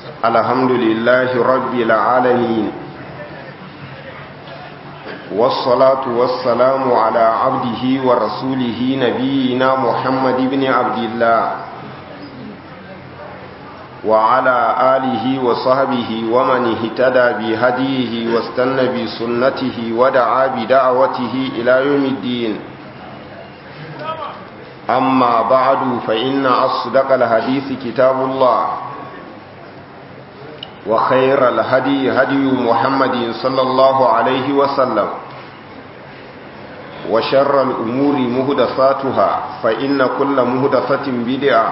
الحمد لله رب العالمين والصلاة والسلام على عبده ورسوله نبينا محمد بن عبد الله وعلى آله وصحبه ومن اهتدى بهديه واستنى بسنته ودعا بدعوته إلى يوم الدين أما بعد فإن أصدق الحديث كتاب الله وخير الهدي هدي محمد صلى الله عليه وسلم وشر الأمور مهدساتها فإن كل مهدسة بدعة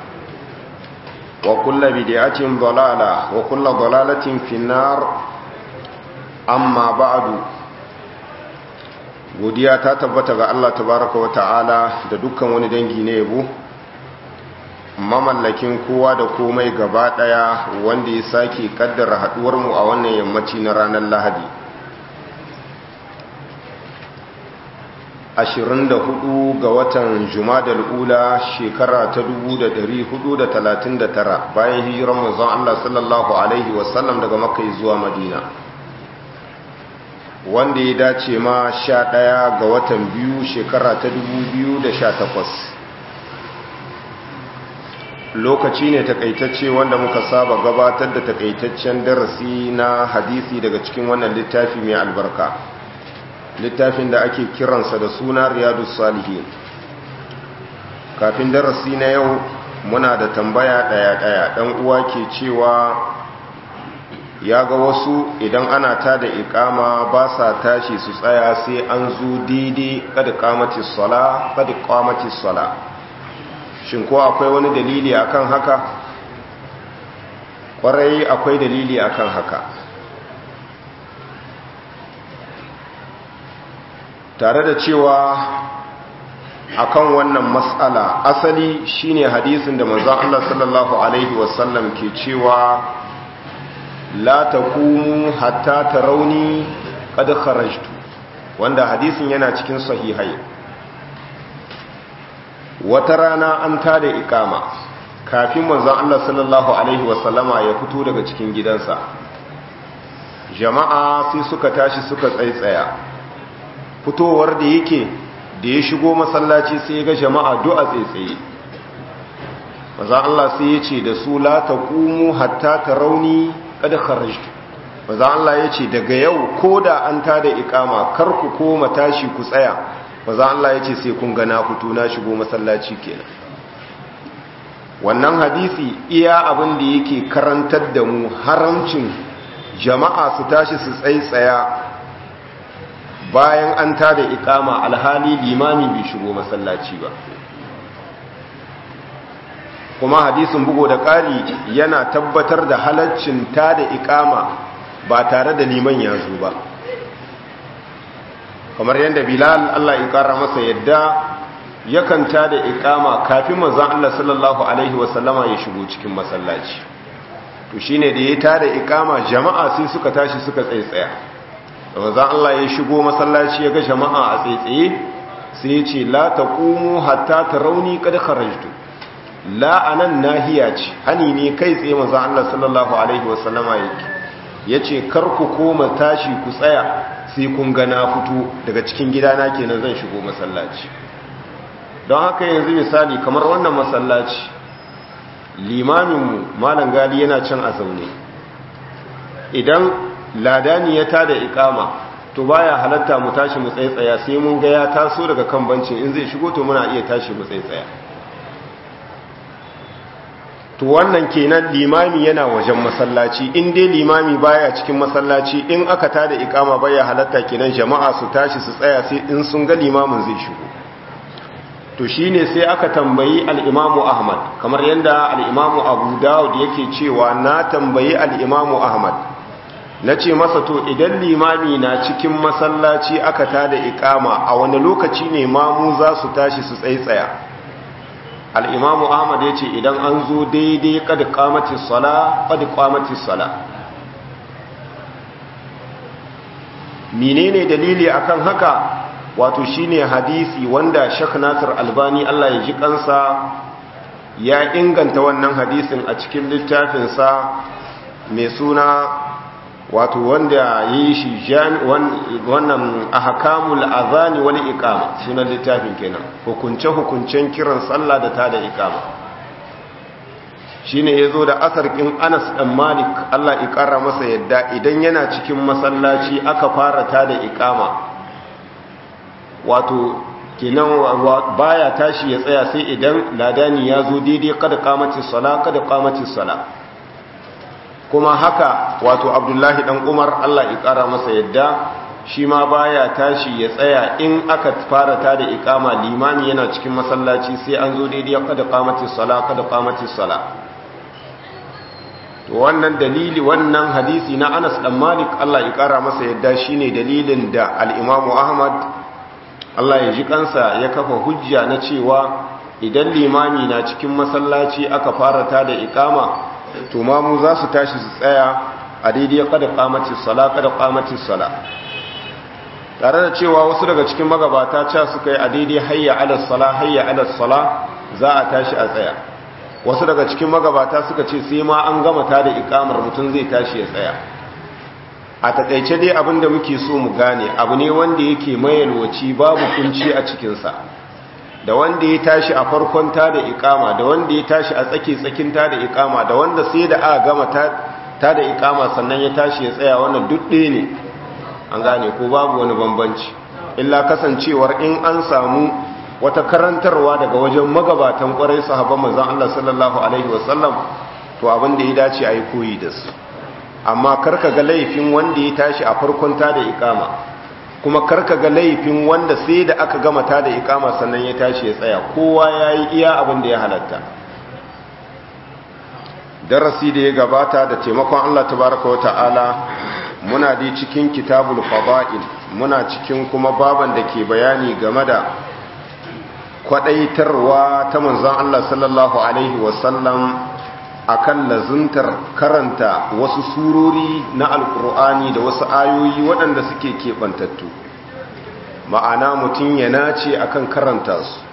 وكل بدعة ضلالة وكل ضلالة في النار أما بعد godiya ta tabbata ga Allah tabaraka wa ta'ala da dukkan wani dangi na yabo mamallakin kowa da komai gaba daya wanda ya sake kaddara haduwar mu a wannan yammaci na ranar Lahadi 24 ga watan Jumadal Ula shekara ta 1439 bayan hijirar manzon Allah sallallahu alaihi wasallam daga Makka zuwa Madina wanda ya dace ma sha ɗaya ga watan biyu shekara ta dubu da sha takwas. lokaci ne takaitacce wanda muka saba gabatar da takaitaccen darasi na hadisi daga cikin wannan littafi mai albarka littafin da ake kiransa da suna riyadu salihin kafin darasi na yau muna da tambaya ɗaya-ɗaya ɗan uwa ke cewa ya ga wasu idan ana ta da ikama ba sa tashi su tsaya sai an zo daidai kada kamatis sala kada kamatis sala shin ko akwai wani dalili akan haka kwarai akwai dalili akan haka tare da cewa akan wannan matsala asali shine hadisin da manzon Allah sallallahu alaihi wasallam ke cewa la taqumu hatta tarawni qad kharajtu wanda hadisin yana cikin sahihai wata rana an tada ikama kafin manzon Allah sallallahu alaihi wasallama ya fito daga cikin gidansa jama'a sai suka tashi suka tsaitsaya fitowar da yake da ya shigo masallaci sai ya ga jama'a du'a tsaitsaye manzon Allah sai ya ce da su la taqumu hatta tarawni kada kharajtu maza Allah ya ce daga yau ko da an tada ikama kar ku koma tashi ku tsaya maza Allah ya ce sai kun ga na fito na shigo masallaci kenan wannan hadisi iya abin da yake karantar da mu haramcin jama'a su tashi su tsaitsaya bayan an tada ikama alhali limami bai shigo masallaci ba kuma hadisin bugo da ƙari yana tabbatar da halaccin ta da ikama ba tare da liman ya zo ba kamar yadda bilal Allah ya ƙara masa yadda yakan ta da ikama kafin manzan Allah sallallahu Alaihi wasallama ya shigo cikin masallaci to shi ne da ya ta da ikama jama'a sai suka tashi suka tsaitsaya da manzan Allah ya shigo masallaci ya ga jama'a a tsaitsaye sai ya ce la ta hatta ta rauni kada kharajtu la'anan nahiya ce hani ne kai tsaye maza Allah sallallahu Alaihi wasallama yake ya ce ku koma tashi ku tsaya sai kun gana fito daga cikin gidana kenan zan shigo masallaci don haka yanzu misali kamar wannan masallaci limaminmu malam gali yana can a zaune idan ladani ya tada ikama to baya halatta mu tashi mu tsaitsaya sai mun ga ya taso daga kan bancin in zai shigo to muna iya tashi mu tsaitsaya to wannan kenan limami yana wajen masallaci in dai limami baya cikin masallaci in aka tada ikama baya halatta kenan jama'a su tashi su tsaya sai in sun ga limamin zai shigo to shine sai aka tambayi al-Imamu Ahmad kamar yanda al-Imamu Abu Dawud yake cewa na tambayi al-Imamu Ahmad nace masa to idan limami na cikin masallaci aka tada ikama a wani lokaci ne mamu za su tashi su tsaitsaya al'imamu ahmad ya ce idan an zo daidai kada kamatin sala kada kamatin sala menene dalili akan haka wato shine hadisi wanda shak nasir albani allah ya ji kansa ya inganta wannan hadisin a cikin littafinsa mai suna wato wanda ya yi shi wannan ahkamul azani wal iqama sunan littafin kenan hukunce hukuncen kiran sallah da ta da iqama shine yazo da asarkin Anas dan Malik Allah ya kara masa yadda idan yana cikin masallaci aka fara ta da iqama wato kenan baya tashi ya tsaya sai idan ladani ya zo daidai kada qamatis sala kada qamatis sala kuma haka wato Abdullahi dan Umar Allah ya kara masa yadda shi ma baya tashi ya tsaya in aka fara ta da iqama limami yana cikin masallaci sai an zo daidai kada qamatis sala kada qamatis sala to wannan dalili wannan hadisi na Anas dan Malik Allah ya kara masa yadda shine dalilin da al-Imam Ahmad Allah ya ji kansa ya kafa hujja na cewa idan limami na cikin masallaci aka fara ta da ikama to mamu za su tashi su tsaya a daidai kada qamatis sala kada qamatis sala tare da cewa wasu daga cikin magabata ca suka yi a daidai hayya ala sala hayya ala sala za a tashi a tsaya wasu daga cikin magabata suka ce sai ma an gama ta da ikamar mutum zai tashi ya tsaya a takaice dai abin da muke so mu gane abu ne wanda yake mayalwaci babu kunci a cikinsa da wanda ya tashi a farkon ta da ikama da wanda ya tashi a tsake tsakin ta da ikama da wanda sai da aka gama ta da ikama sannan ya tashi ya tsaya wannan duk ɗaya ne an gane ko babu wani bambanci illa kasancewar in an samu wata karantarwa daga wajen magabatan kwarai sahabban manzon Allah sallallahu alaihi wasallam to abin da ya dace a yi koyi da su amma karka ga laifin wanda ya tashi a farkon ta da ikama kuma karka ga laifin wanda sai da aka gama ta da ikama sannan ya tashi ya tsaya kowa ya yi iya abin da ya halatta darasi da ya gabata da taimakon Allah tabaraka wa ta'ala muna dai cikin kitabul fada'il muna cikin kuma baban da ke bayani game da kwadaitarwa ta manzon Allah sallallahu alaihi wasallam akan lazuntar karanta wasu surori na alkur'ani da wasu ayoyi waɗanda suke keɓantattu ma'ana mutum ya nace akan karanta su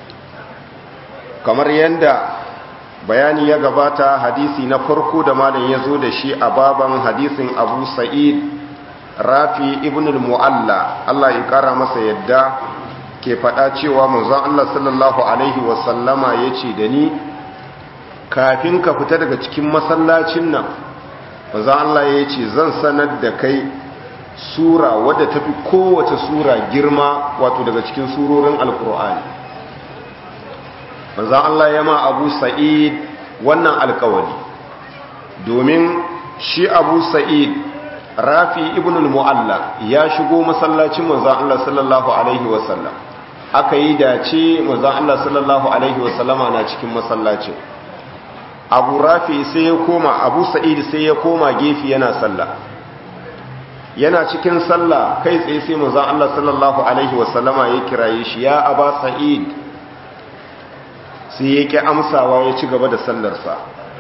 kamar yadda bayani ya gabata hadisi na farko da malam ya zo da shi a baban hadisin abu sa'id rafi ibn al-mu'alla Allah ya kara masa yadda ke faɗa cewa manzon Allah sallallahu alaihi wasallama ya ce da ni kafin ka fita daga cikin masallacin nan manzon Allah ya ce zan sanar da kai sura wadda tafi kowace sura girma wato daga cikin surorin alkur'ani manzon Allah ya ma Abu Sa'id wannan alkawari domin shi Abu Sa'id Rafi ibn al-Mu'alla ya shigo masallacin manzon Allah sallallahu alaihi wasallam aka yi dace manzon Allah sallallahu alaihi wasallama na cikin masallacin abu rafi sai ya koma abu sa'id sai ya koma gefe yana sallah yana cikin sallah kai tsaye sai manzon Allah sallallahu alaihi wasallama ya kiraye shi ya aba sa'id sai ya ki amsawa ya ci gaba da sallarsa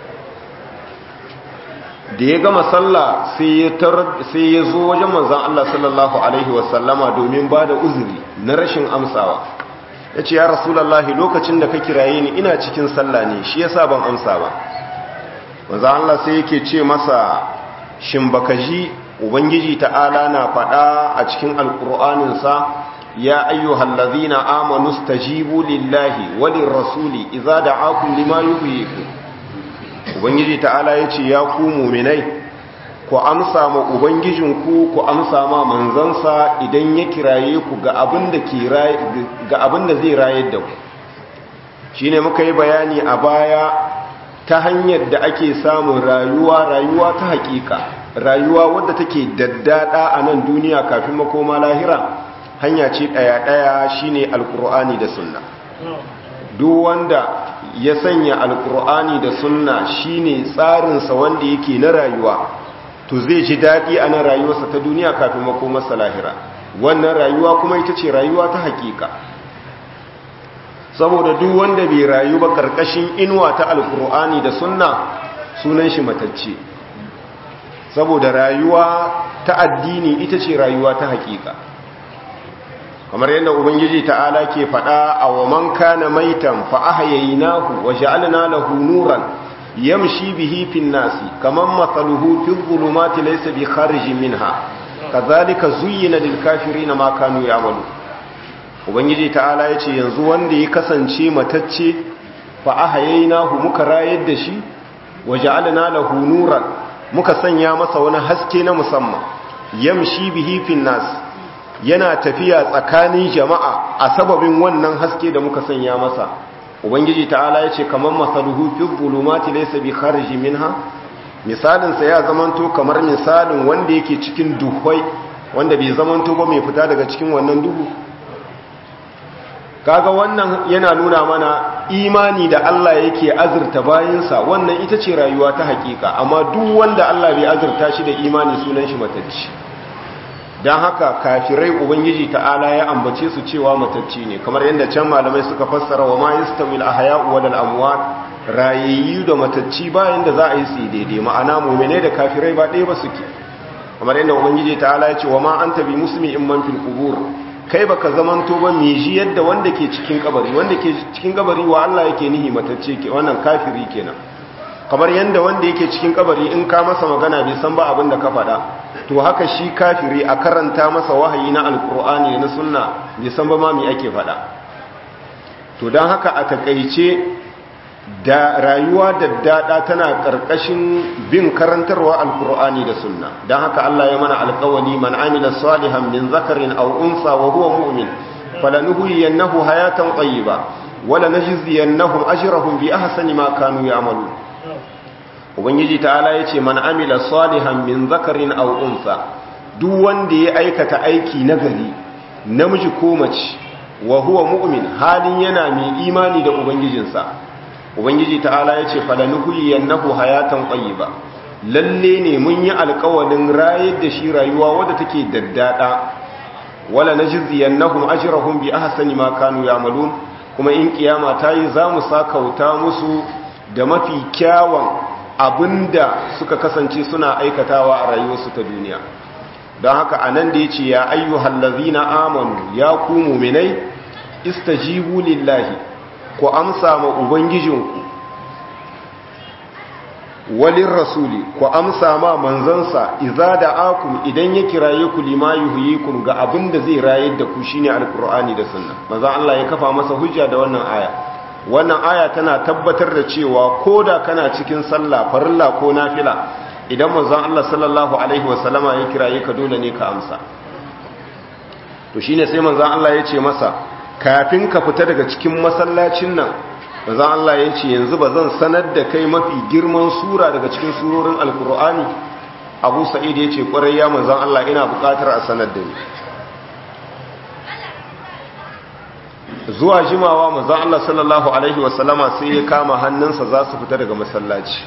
da ya gama sallah sai ya sai ya zo wajen manzon Allah sallallahu alaihi wasallama domin ba da uzuri na rashin amsawa ya ce ya rasulallahi lokacin da ka kiraye ni ina cikin sallah ne shi yasa ban amsa ba manzo Allah sai yake ce masa shin baka ji ubangiji ta'ala na faɗa a cikin alƙur'anin sa ya ayyuhal ladhina amanu stajibu lillahi walir rasuli idza da'akum lima yuhyikum ubangiji ta'ala yace ya ku mu'minai ku amsa ma ubangijinku ku amsa ma manzansa idan ya kiraye ku ga abin da ke ga abin da zai rayar da ku shine muka yi bayani a baya ta hanyar da ake samun rayuwa rayuwa ta hakika rayuwa wadda take daddada a nan duniya kafin makoma lahira hanya ce daya daya shine alkur'ani da sunna duk wanda ya sanya alkur'ani da sunna shine tsarinsa wanda yake na rayuwa to zai ji daɗi a nan rayuwarsa ta duniya kafin makomarsa lahira wannan rayuwa kuma ita ce rayuwa ta hakika saboda duk wanda bai rayu ba karkashin inuwa ta alkur'ani da sunna sunan shi matacce saboda rayuwa ta addini ita ce rayuwa ta hakika kamar yadda ubangiji ta'ala ke faɗa a wa man kana maitan fa ahyaynahu wa ja'alna lahu nuran yamshi bihi fin nasi kaman mathaluhu fi dhulumati laysa bi kharijin minha kadhalika zuyyina lil kafirina ma kanu ya'malu ubangiji ta'ala yace yanzu wanda ya kasance matacce fa ahayaynahu muka rayar da shi waja'alna lahu nuran muka sanya masa wani haske na musamman yamshi bihi fin nas yana tafiya tsakanin jama'a a sababin wannan haske da muka sanya masa ubangiji ta'ala yace kaman masaluhu fi dhulumati laysa bi khariji minha misalin sa ya zamanto kamar misalin wanda yake cikin duhwai wanda bai zamanto ba mai fita daga cikin wannan duhu kaga wannan yana nuna mana imani da Allah yake azurta bayinsa wannan ita ce rayuwa ta hakika amma duk wanda Allah bai azurta shi da imani sunan shi matacci don haka kafirai ubangiji ta'ala ya ambace su cewa matacci ne kamar yadda can malamai suka fassara wa ma yastawil ahya'u wal amwat rayayyu da matacci bayan da za a yi su daidai ma'ana mu'mine da kafirai ba ɗaya ba suke kamar yadda ubangiji ta'ala ya ce wa ma anta bi muslimi in man fil qubur kai baka zamanto ba me shi yadda wanda ke cikin kabari wanda ke cikin kabari wa Allah yake nihi matacce ke wannan kafiri kenan kamar yadda wanda yake cikin kabari in ka masa magana bai san ba abin da ka faɗa to haka shi kafiri a karanta masa wahayi na alkur'ani na sunna bai san ba ma me ake faɗa to don haka a takaice da rayuwa da dada tana ƙarƙashin bin karantarwa alkur'ani da sunna don haka Allah ya mana alƙawali man amila salihan min zakarin aw unsa wa huwa mu'min falanuhyiyannahu hayatan tayyiba wala najziyannahum ajrahum bi ahsani ma kanu ya'malun ubangiji ta'ala ya ce man amila salihan min zakarin aw unsa duk wanda ya aikata aiki nagari namiji ko mace wa huwa mu'min halin yana mai imani da ubangijinsa ubangiji ta'ala ya ce falanuhyiyannahu hayatan tayyiba lalle ne mun yi alƙawarin rayar da shi rayuwa wadda take daddada wala najziyannahum ajrahum bi ahsani ma kanu ya'malun kuma in kiyama tayi zamu sakauta musu da mafi kyawun abinda suka kasance suna aikatawa a rayuwarsu ta duniya don haka a nan da ya ce ya ayyuhal lazina amanu ya ku muminai istajibu lillahi ku amsa ma ubangijinku walin rasuli ku amsa ma manzansa iza da akum idan ya kiraye ku lima yuhyikum ga abinda zai rayar da ku shine alkur'ani da sunna manzo Allah ya kafa masa hujja da wannan aya wannan aya tana tabbatar da cewa ko da kana cikin sallah farilla ko nafila idan manzon Allah sallallahu alaihi wasallama ya kiraye ka dole ne ka amsa to shine sai manzon Allah ya ce masa kafin ka fita daga cikin masallacin nan manzon Allah ya ce yanzu ba zan sanar da kai mafi girman sura daga cikin surorin alkur'ani Abu Sa'id ya ce kwarai ya manzon Allah ina buƙatar a sanar da ni zuwa jimawa manzon Allah sallallahu alaihi wasallama sai ya kama hannunsa za su fita daga masallaci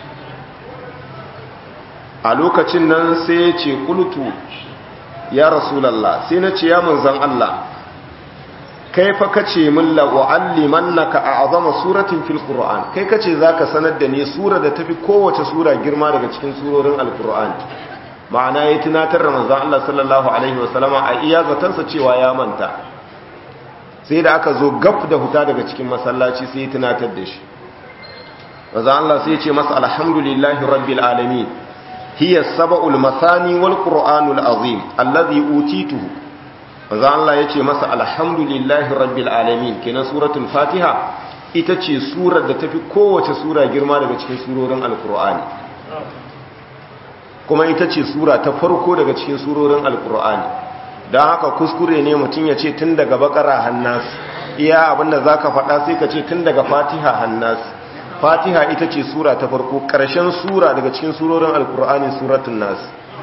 a lokacin nan sai ya ce kultu ya rasulallah sai na ce ya manzon Allah kai fa kace min la uallimannaka a'zama suratin fil qur'an kai kace zaka sanar da ni sura da tafi kowace sura girma daga cikin surorin alqur'ani ma'ana ya tunatar da manzon Allah sallallahu alaihi wasallama a iya zatansa cewa ya manta sai da aka zo gaf da huta daga cikin masallaci sai ya tunatar da shi maza Allah sai ya ce masa alhamdulillahi rabbil alamin hiya sab'ul masani wal qur'anul azim allazi utituhu maza Allah ya ce masa alhamdulillahi rabbil alamin kenan suratul fatiha ita ce surar da tafi kowace sura girma daga cikin surorin alqur'ani kuma ita ce sura ta farko daga cikin surorin alqur'ani don haka kuskure ne mutum ya ce tun daga bakara hannas iya abinda za ka faɗa sai ka ce tun daga fatiha hannas fatiha ita ce sura ta farko ƙarshen sura daga cikin surorin alkur'ani suratun nas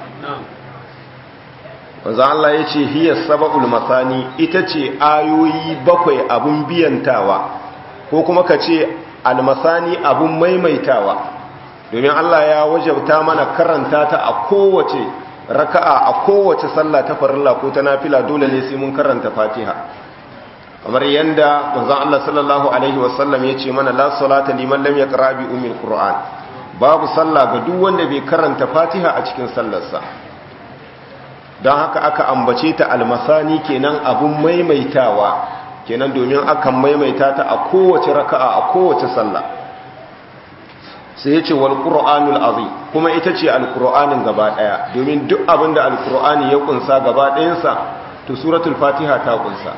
wanzan Allah ya ce hiyar saba'ul masani ita ce ayoyi bakwai abin biyantawa ko kuma ka ce almasani abin maimaitawa domin Allah ya wajabta mana karanta ta a kowace raka'a a kowace sallah ta farilla ko ta nafila dole ne sai mun karanta Fatiha kamar yanda manzon Allah sallallahu alaihi wasallam yace mana la salata liman lam yaqra bi ummil qur'an babu sallah ga duk wanda bai karanta Fatiha a cikin sallarsa don haka aka ambace ta almasani kenan abun maimaitawa kenan domin akan maimaita ta a kowace raka'a a kowace sallah sai ya ce wal qur'anul azim kuma ita ce alqur'anin gaba daya domin duk abinda alqur'ani ya kunsa gaba ɗayansa to suratul fatiha ta kunsa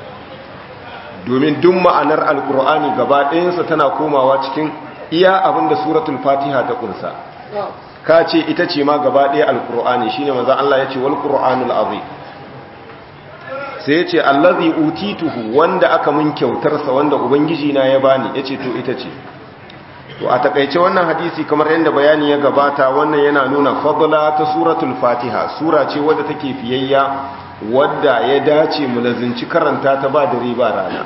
domin duk ma'anar alqur'ani gaba ɗayansa tana komawa cikin iya abinda suratul fatiha ta kunsa ka ce ita ce ma gaba ɗaya alqur'ani shine manzo Allah ya ce wal qur'anul azim sai ya ce allazi utituhu wanda aka mun kyautarsa wanda ubangiji na ya bani yace to ita ce to a takaice wannan hadisi kamar yadda bayani ya gabata wannan yana nuna fadla ta suratul fatiha sura ce wadda take fiyayya wadda ya dace mu lazinci karanta ta ba dare ba rana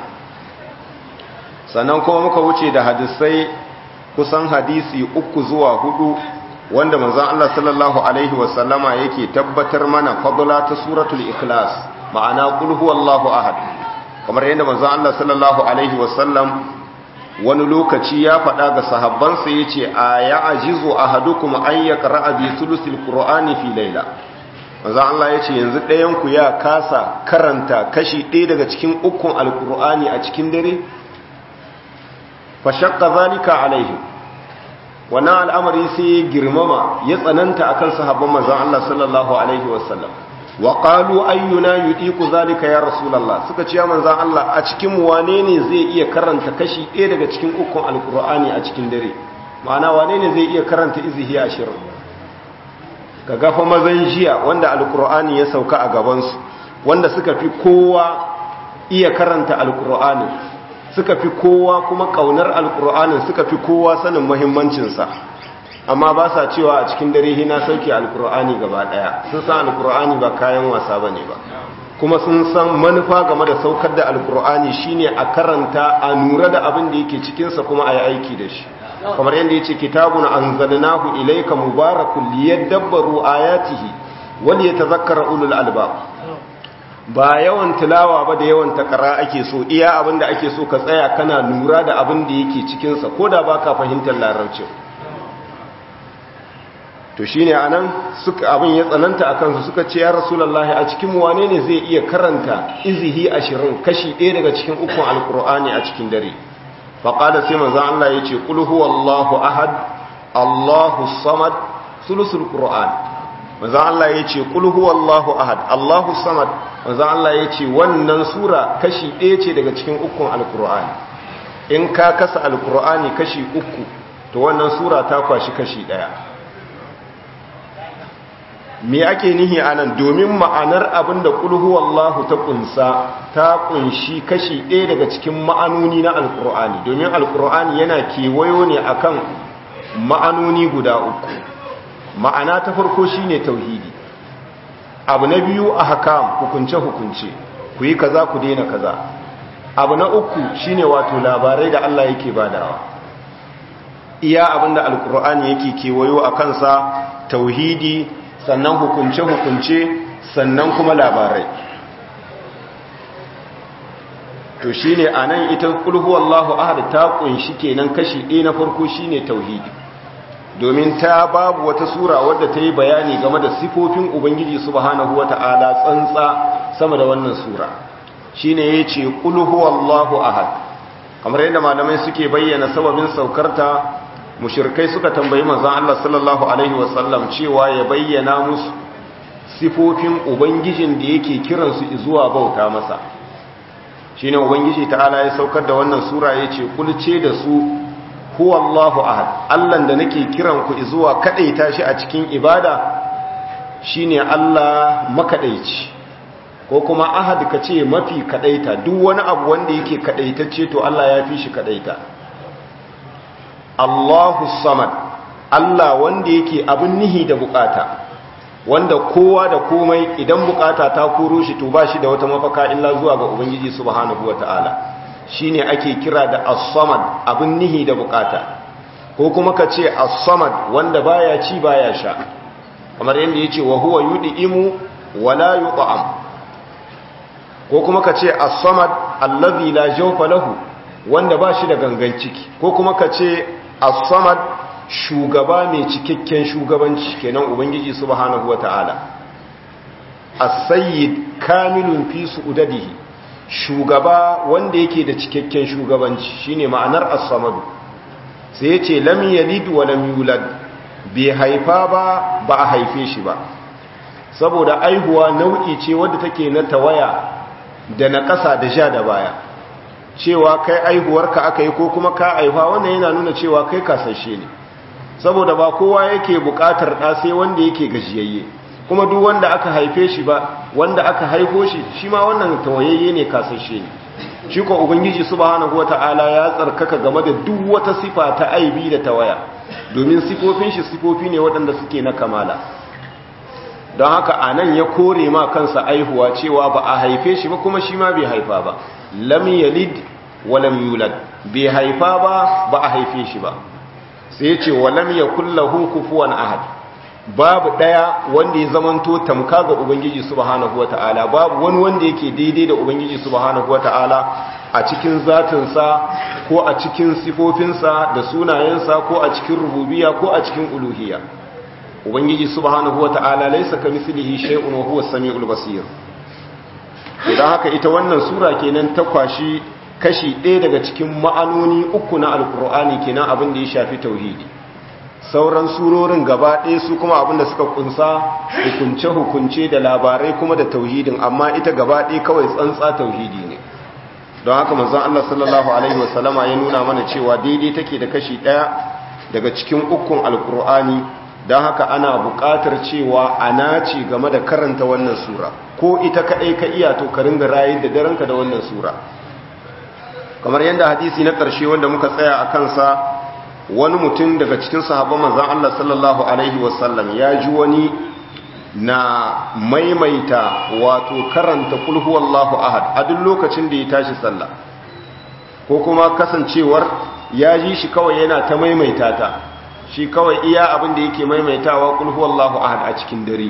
sannan kuma muka wuce da hadisai kusan hadisi uku zuwa hudu wanda manzon Allah sallallahu alaihi wasallama yake tabbatar mana fadla ta suratul ikhlas ma'ana qul huwallahu ahad kamar yadda manzon Allah sallallahu alaihi wasallam wani lokaci ya faɗa ga sahabbansa ya ce a ya ajizo a hadu kuma an ya ƙara'a bi sulusil ƙura'ani fi laila maza Allah ya ce yanzu ɗayanku ya kasa karanta kashi ɗaya daga cikin ukun alƙura'ani a cikin dare fashakka zalika alaihi wannan al'amari sai ya girmama ya tsananta akan sahabban manzon Allah sallallahu alaihi wasallam wa qalu ayyuna yudiku zalika ya rasulullah suka ce manzon Allah a cikin wane ne zai iya karanta kashi ɗaya daga cikin ukun alqur'ani a cikin dare ma'ana wane ne zai iya karanta izihi ashirin ka gafa mazan jiya wanda alqur'ani ya sauka a gaban su wanda suka fi kowa iya karanta alqur'ani suka fi kowa kuma kaunar alqur'anin suka fi kowa sanin muhimmancin sa amma ba sa cewa a cikin dare hina sauke alkur'ani gaba daya sun san alkur'ani ba kayan wasa bane ba kuma sun san manufa game da saukar da alkur'ani shine a karanta a nura da abin da yake cikin sa kuma a yi aiki da shi kamar yadda yace kitabun anzalnahu ilayka mubarakun liyadabbaru ayatihi wal yatadhakkara ulul albab ba yawan tilawa ba da yawan takara ake so iya abin da ake so ka tsaya kana lura da abin da yake cikin sa koda baka fahimtar larabcin to shine anan suka abin ya tsananta akan su suka ce ya rasulullahi a cikin wane ne zai iya karanta izihi ashirin kashi ɗaya daga cikin ukun alkur'ani a cikin dare faƙada sai manzan Allah ya ce ƙul huwallahu ahad allahu samad sulusul qur'an manzan Allah ya ce ƙul huwallahu ahad allahu samad manzan Allah ya ce wannan sura kashi ɗaya ce daga cikin ukun alkur'ani in ka kasa alkur'ani kashi uku to wannan sura ta kwashi kashi ɗaya me ake nihi anan domin ma'anar abin da kulhu wallahu ta kunsa ta kunshi kashi ɗaya daga cikin ma'anoni na alkur'ani domin alkur'ani yana kewayo ne akan ma'anoni guda uku ma'ana ta farko shine tauhidi abu na biyu a hakam hukunce hukunce ku yi kaza ku daina kaza abu na uku shine wato labarai da Allah yake badawa iya abinda alkur'ani yake kewayo a kansa tauhidi sannan hukunce-hukunce sannan kuma labarai to shi ne a nan ita ƙulhu Allahu ahad ta ƙunshi kenan kashi ɗaya na farko shi ne tauhidi domin ta babu wata sura wadda ta yi bayani game da sifofin ubangiji subhanahu wa ta'ala tsantsa sama da wannan sura shi ne ya ce ƙulhu Allahu ahad kamar yadda malamai suke bayyana sababin saukarta mushirkai suka tambayi manzon Allah sallallahu alaihi wasallam cewa ya bayyana musu sifofin ubangijin da yake kiransu zuwa bauta masa shine ubangiji ta'ala ya saukar da wannan sura yace kulce da su huwallahu ahad Allah da nake kiran ku zuwa kadaita shi a cikin ibada shine Allah makadaici ko kuma ahad kace mafi kadaita duk wani abu wanda yake kadaitacce to Allah ya fi shi kadaita Allahu samad Allah wanda yake abin nihi da bukata wanda kowa da komai idan bukata ta koro shi to ba shi da wata mafaka illa zuwa ga ubangiji subhanahu wataala shine ake kira da as-samad abin nihi da bukata ko kuma ka ce as-samad wanda baya ci baya sha kamar yadda yace wa huwa yud'imu wala yut'am ko kuma ka ce as-samad allazi la jawfa lahu wanda ba shi da gangan ciki ko kuma ka ce as-samad shugaba mai cikakken shugabanci kenan ubangiji subhanahu wata'ala as-sayyid kamilun fi su'udadihi shugaba wanda yake da cikakken shugabanci shine ma'anar as-samadu sai ya ce lam yalid wa lam yulad bai haifa ba ba a haife shi ba saboda aihuwa nau'i ce wadda take na tawaya da na ƙasa da sha da baya cewa kai aihuwarka aka yi ko kuma ka aifa wannan yana nuna cewa kai kasashe ne saboda ba kowa yake buƙatar ɗa sai wanda yake gajiyayye kuma duk wanda aka haife shi ba wanda aka haifo shi shi ma wannan tawayayye ne kasashe ne shi ko ubangiji subhanahu wata'ala ya tsarkaka game da duk wata sifa ta aibi da tawaya domin sifofin shi sifofi ne waɗanda suke na kamala don haka anan ya kore ma kansa aihuwa cewa ba a haife shi ba kuma shi ma bai haifa ba lam yalid wa lam yulad bai haifa ba ba a haife shi ba sai ce wa lam yakul lahu kufuwan ahad babu daya wanda ya zamanto tamka ga ubangiji subhanahu wataala babu wani wanda yake daidai da ubangiji subhanahu wataala a cikin zatinsa ko a cikin sifofinsa da sunayensa ko a cikin rububiyya ko a cikin uluhiyya ubangiji subhanahu wataala laysa kamithlihi shay'un wa huwa as-sami'ul basir idan haka ita wannan sura kenan ta kwashi kashi ɗaya daga cikin ma'anoni uku na alkur'ani kenan abin da ya shafi tauhidi sauran surorin gaba ɗaya su kuma abin da suka kunsa hukunce-hukunce da labarai kuma da tauhidin amma ita gaba ɗaya kawai tsantsa tauhidi ne don haka manzon Allah sallallahu alaihi wasallama ya nuna mana cewa daidai take da kashi ɗaya daga cikin ukun alkur'ani don haka ana buƙatar cewa a naci game da karanta wannan sura ko ita kaɗai ka iya to ka ringa rayu da daranka da wannan sura kamar yadda hadisi na ƙarshe wanda muka tsaya a kansa wani mutum daga cikin sahabban manzan Allah sallallahu alaihi wasallam ya ji wani na maimaita wato karanta kulhu wallahu ahad a duk lokacin da ya tashi sallah ko kuma kasancewar ya ji shi kawai yana ta maimaita ta shi kawai iya abin da yake maimaitawa kulhu wallahu ahad a cikin dare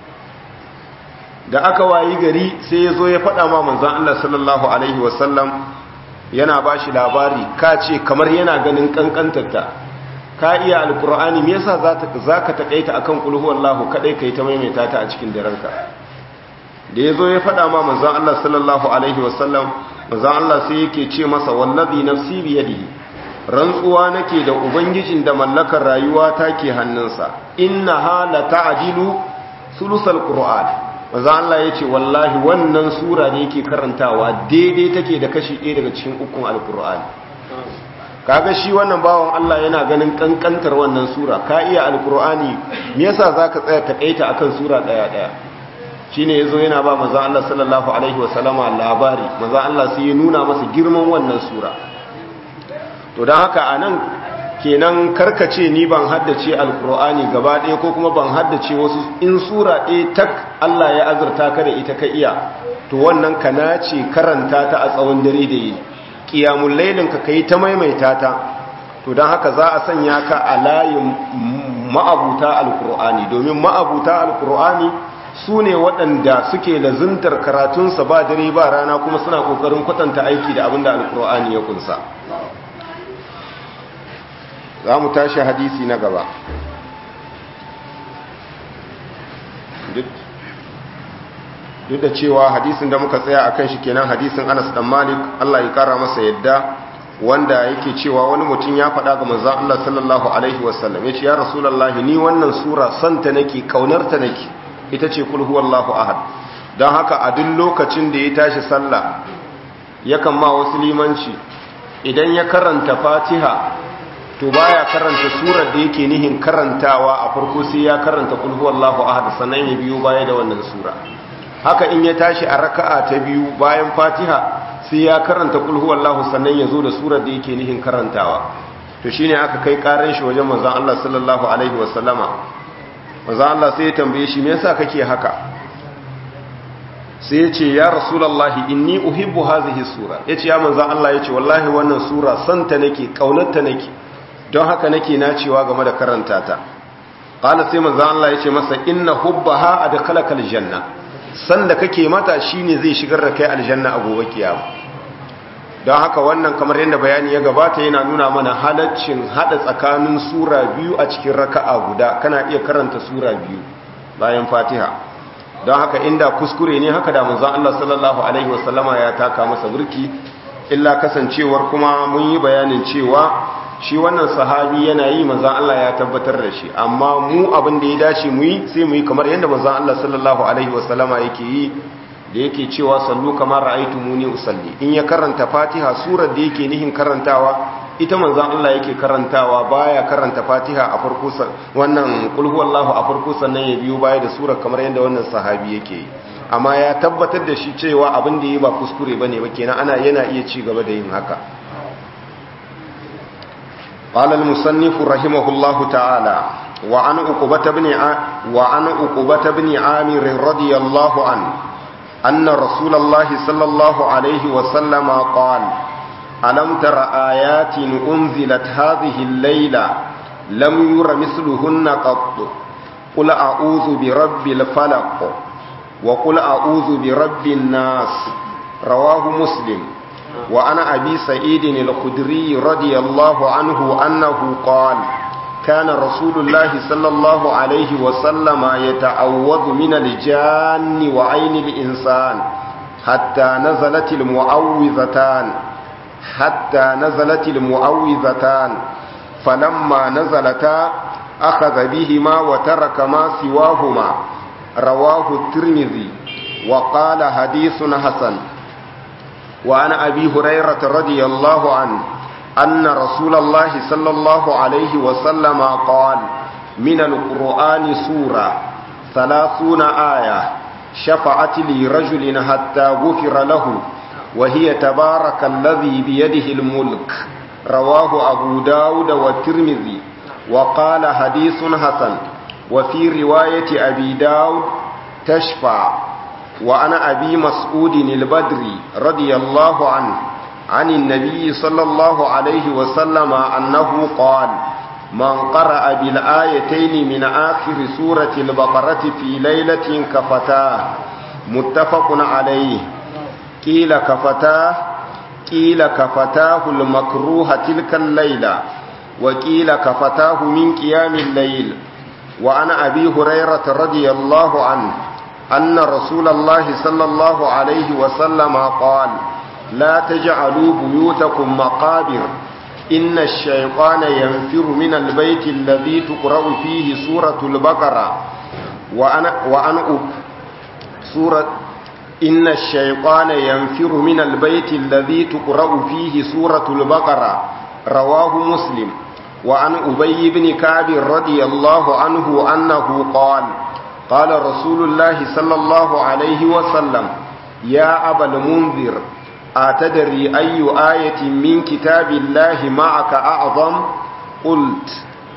da aka wayi gari sai ya zo ya faɗa ma manzan Allah sallallahu alaihi wasallam yana ba shi labari ka ce kamar yana ganin kankantarta ka iya alkur'ani me yasa za ka taƙaita akan kulhu wallahu kaɗai ka yi ta maimaita ta a cikin daranka da ya zo ya faɗa ma manzan Allah sallallahu alaihi wasallam manzan Allah sai yake ce masa wallazi nafsi biyadihi rantsuwa nake da ubangijin da mallakar rayuwa take hannunsa inna hala ta'dilu sulusal qur'an manzo Allah yace wallahi wannan sura da yake karantawa daidai take da kashi ɗaya daga cikin ukun alqur'ani kaga shi wannan bawan Allah yana ganin kankantar wannan sura ka iya alqur'ani me yasa zaka tsaya takaita akan sura daya daya shine yazo yana ba manzo Allah sallallahu alaihi wasallama labari manzo Allah sai ya nuna masa girman wannan sura to don haka a nan kenan karkace ni ban haddace alkur'ani gaba ɗaya ko kuma ban haddace wasu in sura ɗaya tak Allah ya azurta ka da ita ka iya to wannan ka nace karanta ta a tsawon dare da yi ƙiyamun lailin ka kai ta maimaita ta to don haka za a sanya ka a layin ma'abuta alkur'ani domin ma'abuta alkur'ani su ne waɗanda suke lazuntar karatunsa ba dare ba rana kuma suna ƙoƙarin kwatanta aiki da abin da alkur'ani ya kunsa za mu tashi hadisi na gaba duk da cewa hadisin da muka tsaya akan shi kenan hadisin Anas dan Malik Allah ya kara masa yadda wanda yake cewa wani mutum ya faɗa ga manzon Allah sallallahu alaihi wasallam yace ya rasulullahi ni wannan sura santa nake kaunarta nake ita ce kul huwallahu ahad dan haka a duk lokacin da ya tashi sallah yakan ma wasu limanci idan ya karanta Fatiha to baya karanta surar da yake nihin karantawa a farko sai ya karanta kul huwallahu ahad sannan ya biyo baya da wannan sura haka in ya tashi a raka'a ta biyu bayan Fatiha sai ya karanta kul huwallahu sannan ya zo da surar da yake nihin karantawa to shine aka kai karan shi wajen manzon Allah sallallahu alaihi wasallama manzon Allah sai ya tambaye shi me yasa kake haka sai ya ce ya rasulullahi inni uhibbu hadhihi sura yace ya manzon Allah yace wallahi wannan sura santa nake kaunarta nake don haka nake nacewa game da karanta ta qala sai manzo Allah yace masa inna hubbaha adkhalaka aljanna sanda kake mata shine zai shigar da kai aljanna a gobe kiyama don haka wannan kamar yadda bayani ya gabata yana nuna mana halaccin hada tsakanin sura biyu a cikin raka'a guda kana iya karanta sura biyu bayan Fatiha don haka inda kuskure ne haka da manzo Allah sallallahu alaihi wasallama ya taka masa burki illa kasancewar kuma mun yi bayanin cewa shi wannan sahabi yana yi manzan Allah ya tabbatar da shi amma mu abin da ya dace mu yi sai mu yi kamar yadda manzan Allah sallallahu alaihi wasallama yake yi da yake cewa sallu kamar ra'aitu muni usalli in ya karanta fatiha surar da yake nihin karantawa ita manzan Allah yake karantawa baya karanta fatiha a farko wannan qul huwallahu a farko sannan ya biyo baya da surar kamar yadda wannan sahabi yake yi amma ya tabbatar da shi cewa abin da yi ba kuskure bane ba kenan ana yana iya ci gaba da yin haka قال المصنف رحمه الله تعالى وعن عقبة بن وعن عقبة بن عامر رضي الله عنه أن رسول الله صلى الله عليه وسلم قال ألم تر آيات أنزلت هذه الليلة لم ير مثلهن قط قل أعوذ برب الفلق وقل أعوذ برب الناس رواه مسلم وعن أبي سعيد الخدري رضي الله عنه أنه قال كان رسول الله صلى الله عليه وسلم يتعوذ من الجان وعين الإنسان حتى نزلت المعوذتان حتى نزلت المعوذتان فلما نزلتا أخذ بهما وترك ما سواهما رواه الترمذي وقال حديث حسن وعن أبي هريرة رضي الله عنه أن رسول الله صلى الله عليه وسلم قال من القرآن سورة ثلاثون آية شفعت لرجل حتى غفر له وهي تبارك الذي بيده الملك رواه أبو داود والترمذي وقال حديث حسن وفي رواية أبي داود تشفع وعن أبي مسعود البدري رضي الله عنه عن النبي صلى الله عليه وسلم أنه قال من قرأ بالآيتين من آخر سورة البقرة في ليلة كفتاه متفق عليه قيل كفتاه قيل كفتاه المكروه تلك الليلة وقيل كفتاه من قيام الليل وعن أبي هريرة رضي الله عنه أن رسول الله صلى الله عليه وسلم قال لا تجعلوا بيوتكم مقابر إن الشيطان ينفر من البيت الذي تقرأ فيه سورة البقرة وأنا وأن سورة إن الشيطان ينفر من البيت الذي تقرأ فيه سورة البقرة رواه مسلم وعن أبي بن كعب رضي الله عنه أنه قال قال رسول الله صلى الله عليه وسلم يا أبا المنذر أتدري أي آية من كتاب الله معك أعظم قلت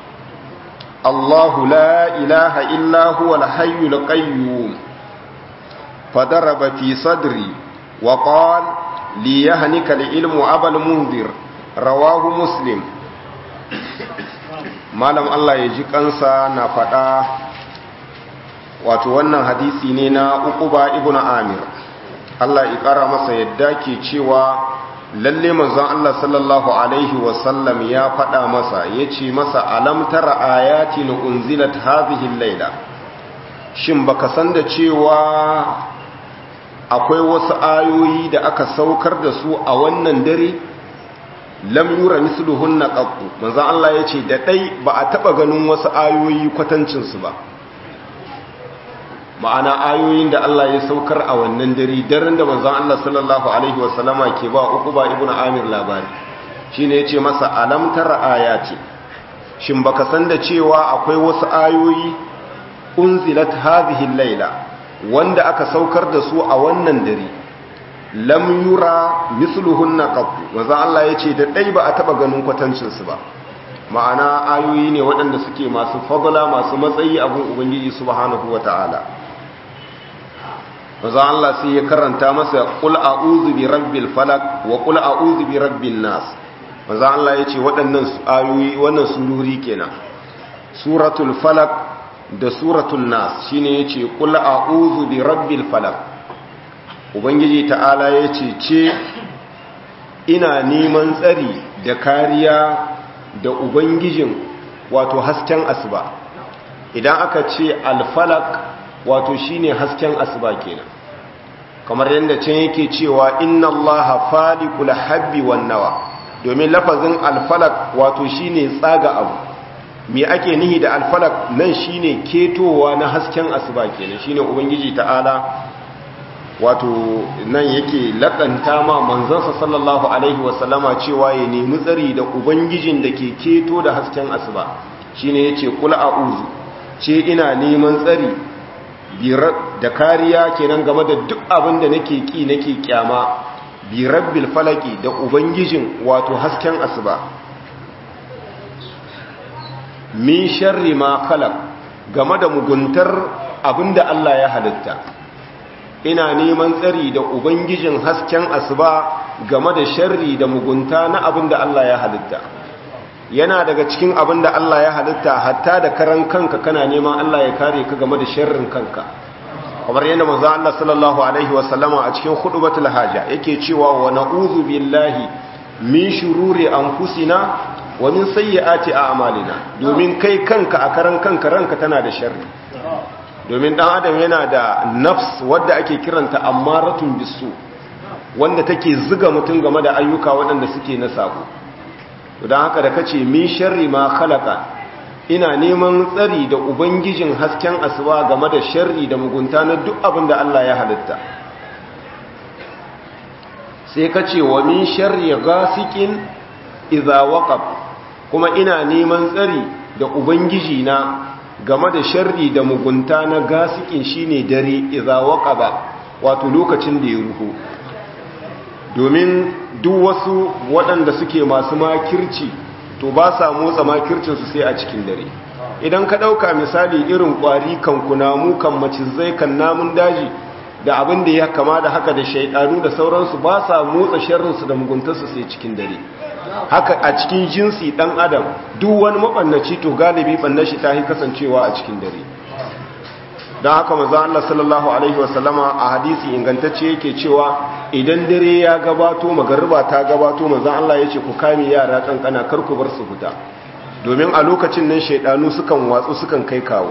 الله لا إله إلا هو الحي القيوم فضرب في صدري وقال ليهنك العلم أبا المنذر رواه مسلم malam Allah ya ji kansa na faɗa wato wannan hadisi ne na uquba ibnu amir Allah ya ƙara masa yadda ke cewa lalle manzon Allah sallallahu alaihi wasallam ya faɗa masa yace masa alam tara ayatin unzilat hadhihi al-laila shin baka san da cewa akwai wasu ayoyi da aka saukar da su a wannan dare lam yura misluhunna qattu manzo Allah yace da dai ba a taba ganin wasu ayoyi kwatancin su ba ma'ana ayoyin da Allah ya saukar a wannan dare daren da manzo Allah sallallahu alaihi wasallama ke ba Uqba ibn Amir labari shine yace masa alam tara ayati shin baka san da cewa akwai wasu ayoyi unzilat hadhihi al-laila wanda aka saukar da su a wannan dare lam yura misluhunna qattu manzo Allah yace da dai ba a taba ganin kwatancin su ba ma'ana ayoyi ne waɗanda suke masu fadla masu matsayi abun ubangiji subhanahu wataala manzo Allah sai ya karanta masa qul a'udhu bi rabbil falaq wa qul a'udhu bi rabbin nas manzo Allah yace waɗannan ayoyi wannan sururi kenan suratul falaq da suratul nas shine yace qul a'udhu bi rabbil falaq ubangiji ta'ala ya ce ce ina neman tsari da kariya da ubangijin wato hasken asuba idan aka ce alfalak wato shine hasken asuba kenan kamar yadda can yake cewa inna allaha faliqul habbi wan nawa domin lafazin alfalak wato shine tsaga abu me ake nihi da alfalak nan shine ketowa na hasken asuba kenan shine ubangiji ta'ala wato nan yake lakanta ma manzansa sallallahu alaihi wasallama cewa ya nemi tsari da ubangijin da ke keto da hasken asuba shine yace kul a'udhu ce ina neman tsari da kariya kenan game da duk abin da nake ki nake kyama bi rabbil falaki da ubangijin wato hasken asuba min sharri ma khalaq game da muguntar abinda Allah ya halitta ina neman tsari da ubangijin hasken asuba game da sharri da mugunta na abinda Allah ya halitta yana daga cikin abinda Allah ya halitta hatta da karan kanka kana neman Allah ya kare ka game da sharrin kanka kamar yadda manzo Allah sallallahu alaihi wasallama a cikin khutbatul haja yake cewa wa na'udhu billahi min shururi anfusina wa min sayyiati a'malina domin kai kanka a karan kanka ranka tana da sharri domin dan adam yana da nafs wadda ake kiranta ammaratun bisu wanda take zuga mutum game da ayyuka waɗanda suke na sako to dan haka da kace min sharri ma khalaqa ina neman tsari da ubangijin hasken asuba game da sharri da mugunta na duk abin da Allah ya halitta sai ka ce wa min sharri ghasiqin idza waqab kuma ina neman tsari da ubangiji na game da sharri da mugunta na gasikin shine dare idza waqaba wato lokacin da ya ruhu domin duk wasu waɗanda suke masu makirci to ba sa motsa makircinsu sai a cikin dare idan ka ɗauka misali irin ƙwari kan kunamu kan macizai kan namun daji da abin da ya kama da haka da shaidanu da sauransu ba sa motsa sharrinsu da muguntarsu sai cikin dare haka a cikin jinsi ɗan adam duk wani maɓannaci to galibi ɓannashi ta yi kasancewa a cikin dare don haka maza Allah sallallahu Alaihi wasallama a hadisi ingantacce yake cewa idan dare ya gabato magariba ta gabato maza Allah ya ce ku kame yara kankana kar ku bar su fita domin a lokacin nan shaidanu sukan watsu sukan kai kawo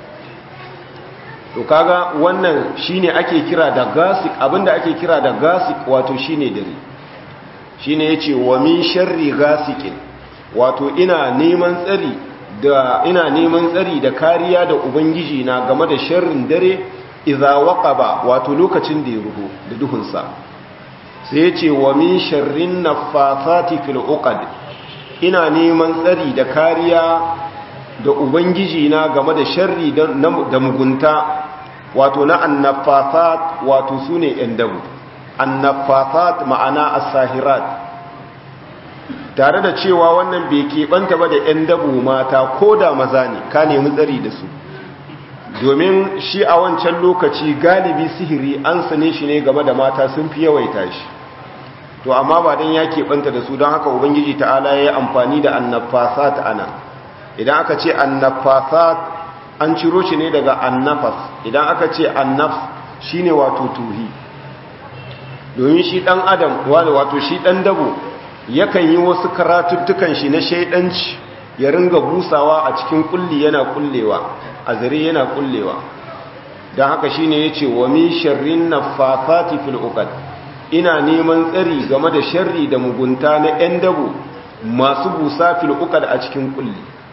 to kaga wannan shine ake kira da gasik abinda ake kira da gasik wato shine dare shine yace wa min sharri gasikin wato ina neman tsari da ina neman tsari da kariya da ubangiji na game da sharrin dare idza waqaba wato lokacin da ya ruhu da duhunsa sai yace wa min sharrin naffafati fil uqad ina neman tsari da kariya da ubangiji na game da sharri da mugunta wato na annaffafat wato sune yan dabu annaffafat ma'ana as-sahirat tare da cewa wannan bai keɓanta ba da 'yan dabu mata ko da maza ne ka nemi tsari da su domin shi a wancan lokaci galibi sihiri an sane shi ne game da mata sun fi yawaita shi to amma ba don ya keɓanta da su don haka ubangiji ta'ala ya yi amfani da annafasat ana idan aka ce annafasat an ciro shi ne daga annafas idan aka ce annafs shine wato tuhi domin shi ɗan adam wato shi ɗan dabo yakan yi wasu karatuttukan shi na shaidanci ya ringa busawa a cikin kulli yana kullewa a zare yana kullewa don haka shine yace wa min sharrin naffafati fil uqad ina neman tsari game da sharri da mugunta na 'yan dabo masu busa fil uqad a cikin kulli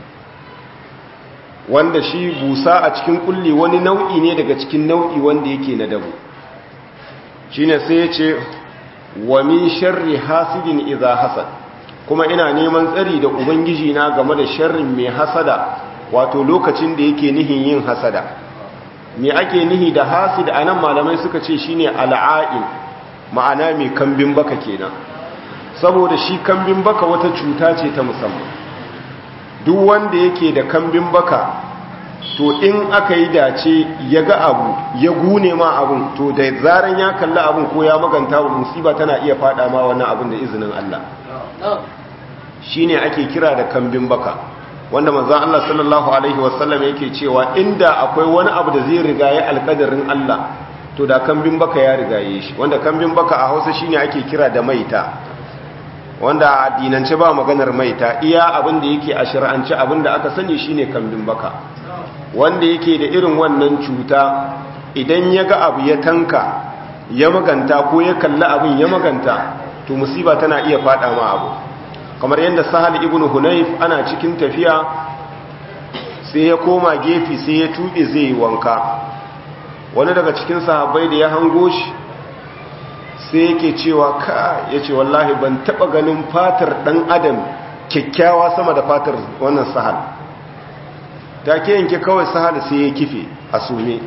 wanda shi busa a cikin kulli wani nau'i ne daga cikin nau'i wanda yake na dabo shine sai yace wa min sharri hasidin idza hasad kuma ina neman tsari da ubangiji na game da sharrin mai hasada wato lokacin da yake nihin yin hasada me ake nihi da hasid anan malamai suka ce shine al'ain ma'ana mai kambin baka kenan saboda shi kambin baka wata cuta ce ta musamman duk wanda yake da kambin baka to in aka yi dace ya ga abu ya gune ma abun to da zaran ya kalli abun ko ya maganta wa musiba tana iya fada ma wannan abun da izinin Allah shine ake kira da kambin baka wanda manzon Allah sallallahu alaihi wasallam yake cewa inda akwai wani abu da zai rigaye alkadarin Allah to da kambin baka ya rigaye shi wanda kambin baka a Hausa shine ake kira da maita wanda a addinance ba maganar maita iya abin da yake a shari'ance abin da aka sani shine kambin baka wanda yake da irin wannan cuta idan ya ga abu ya tanka ya maganta ko ya kalli abin ya maganta to musiba tana iya fada ma abu kamar yadda sahal ibn hunayf ana cikin tafiya sai ya koma gefe sai ya tuɓe zai wanka wani daga cikin sahabbai da ya hango shi sai yake cewa ka ya ce wallahi ban taɓa ganin fatar ɗan adam kyakkyawa sama da fatar wannan sahal ta ke yanke kawai sahal sai ya kife a sume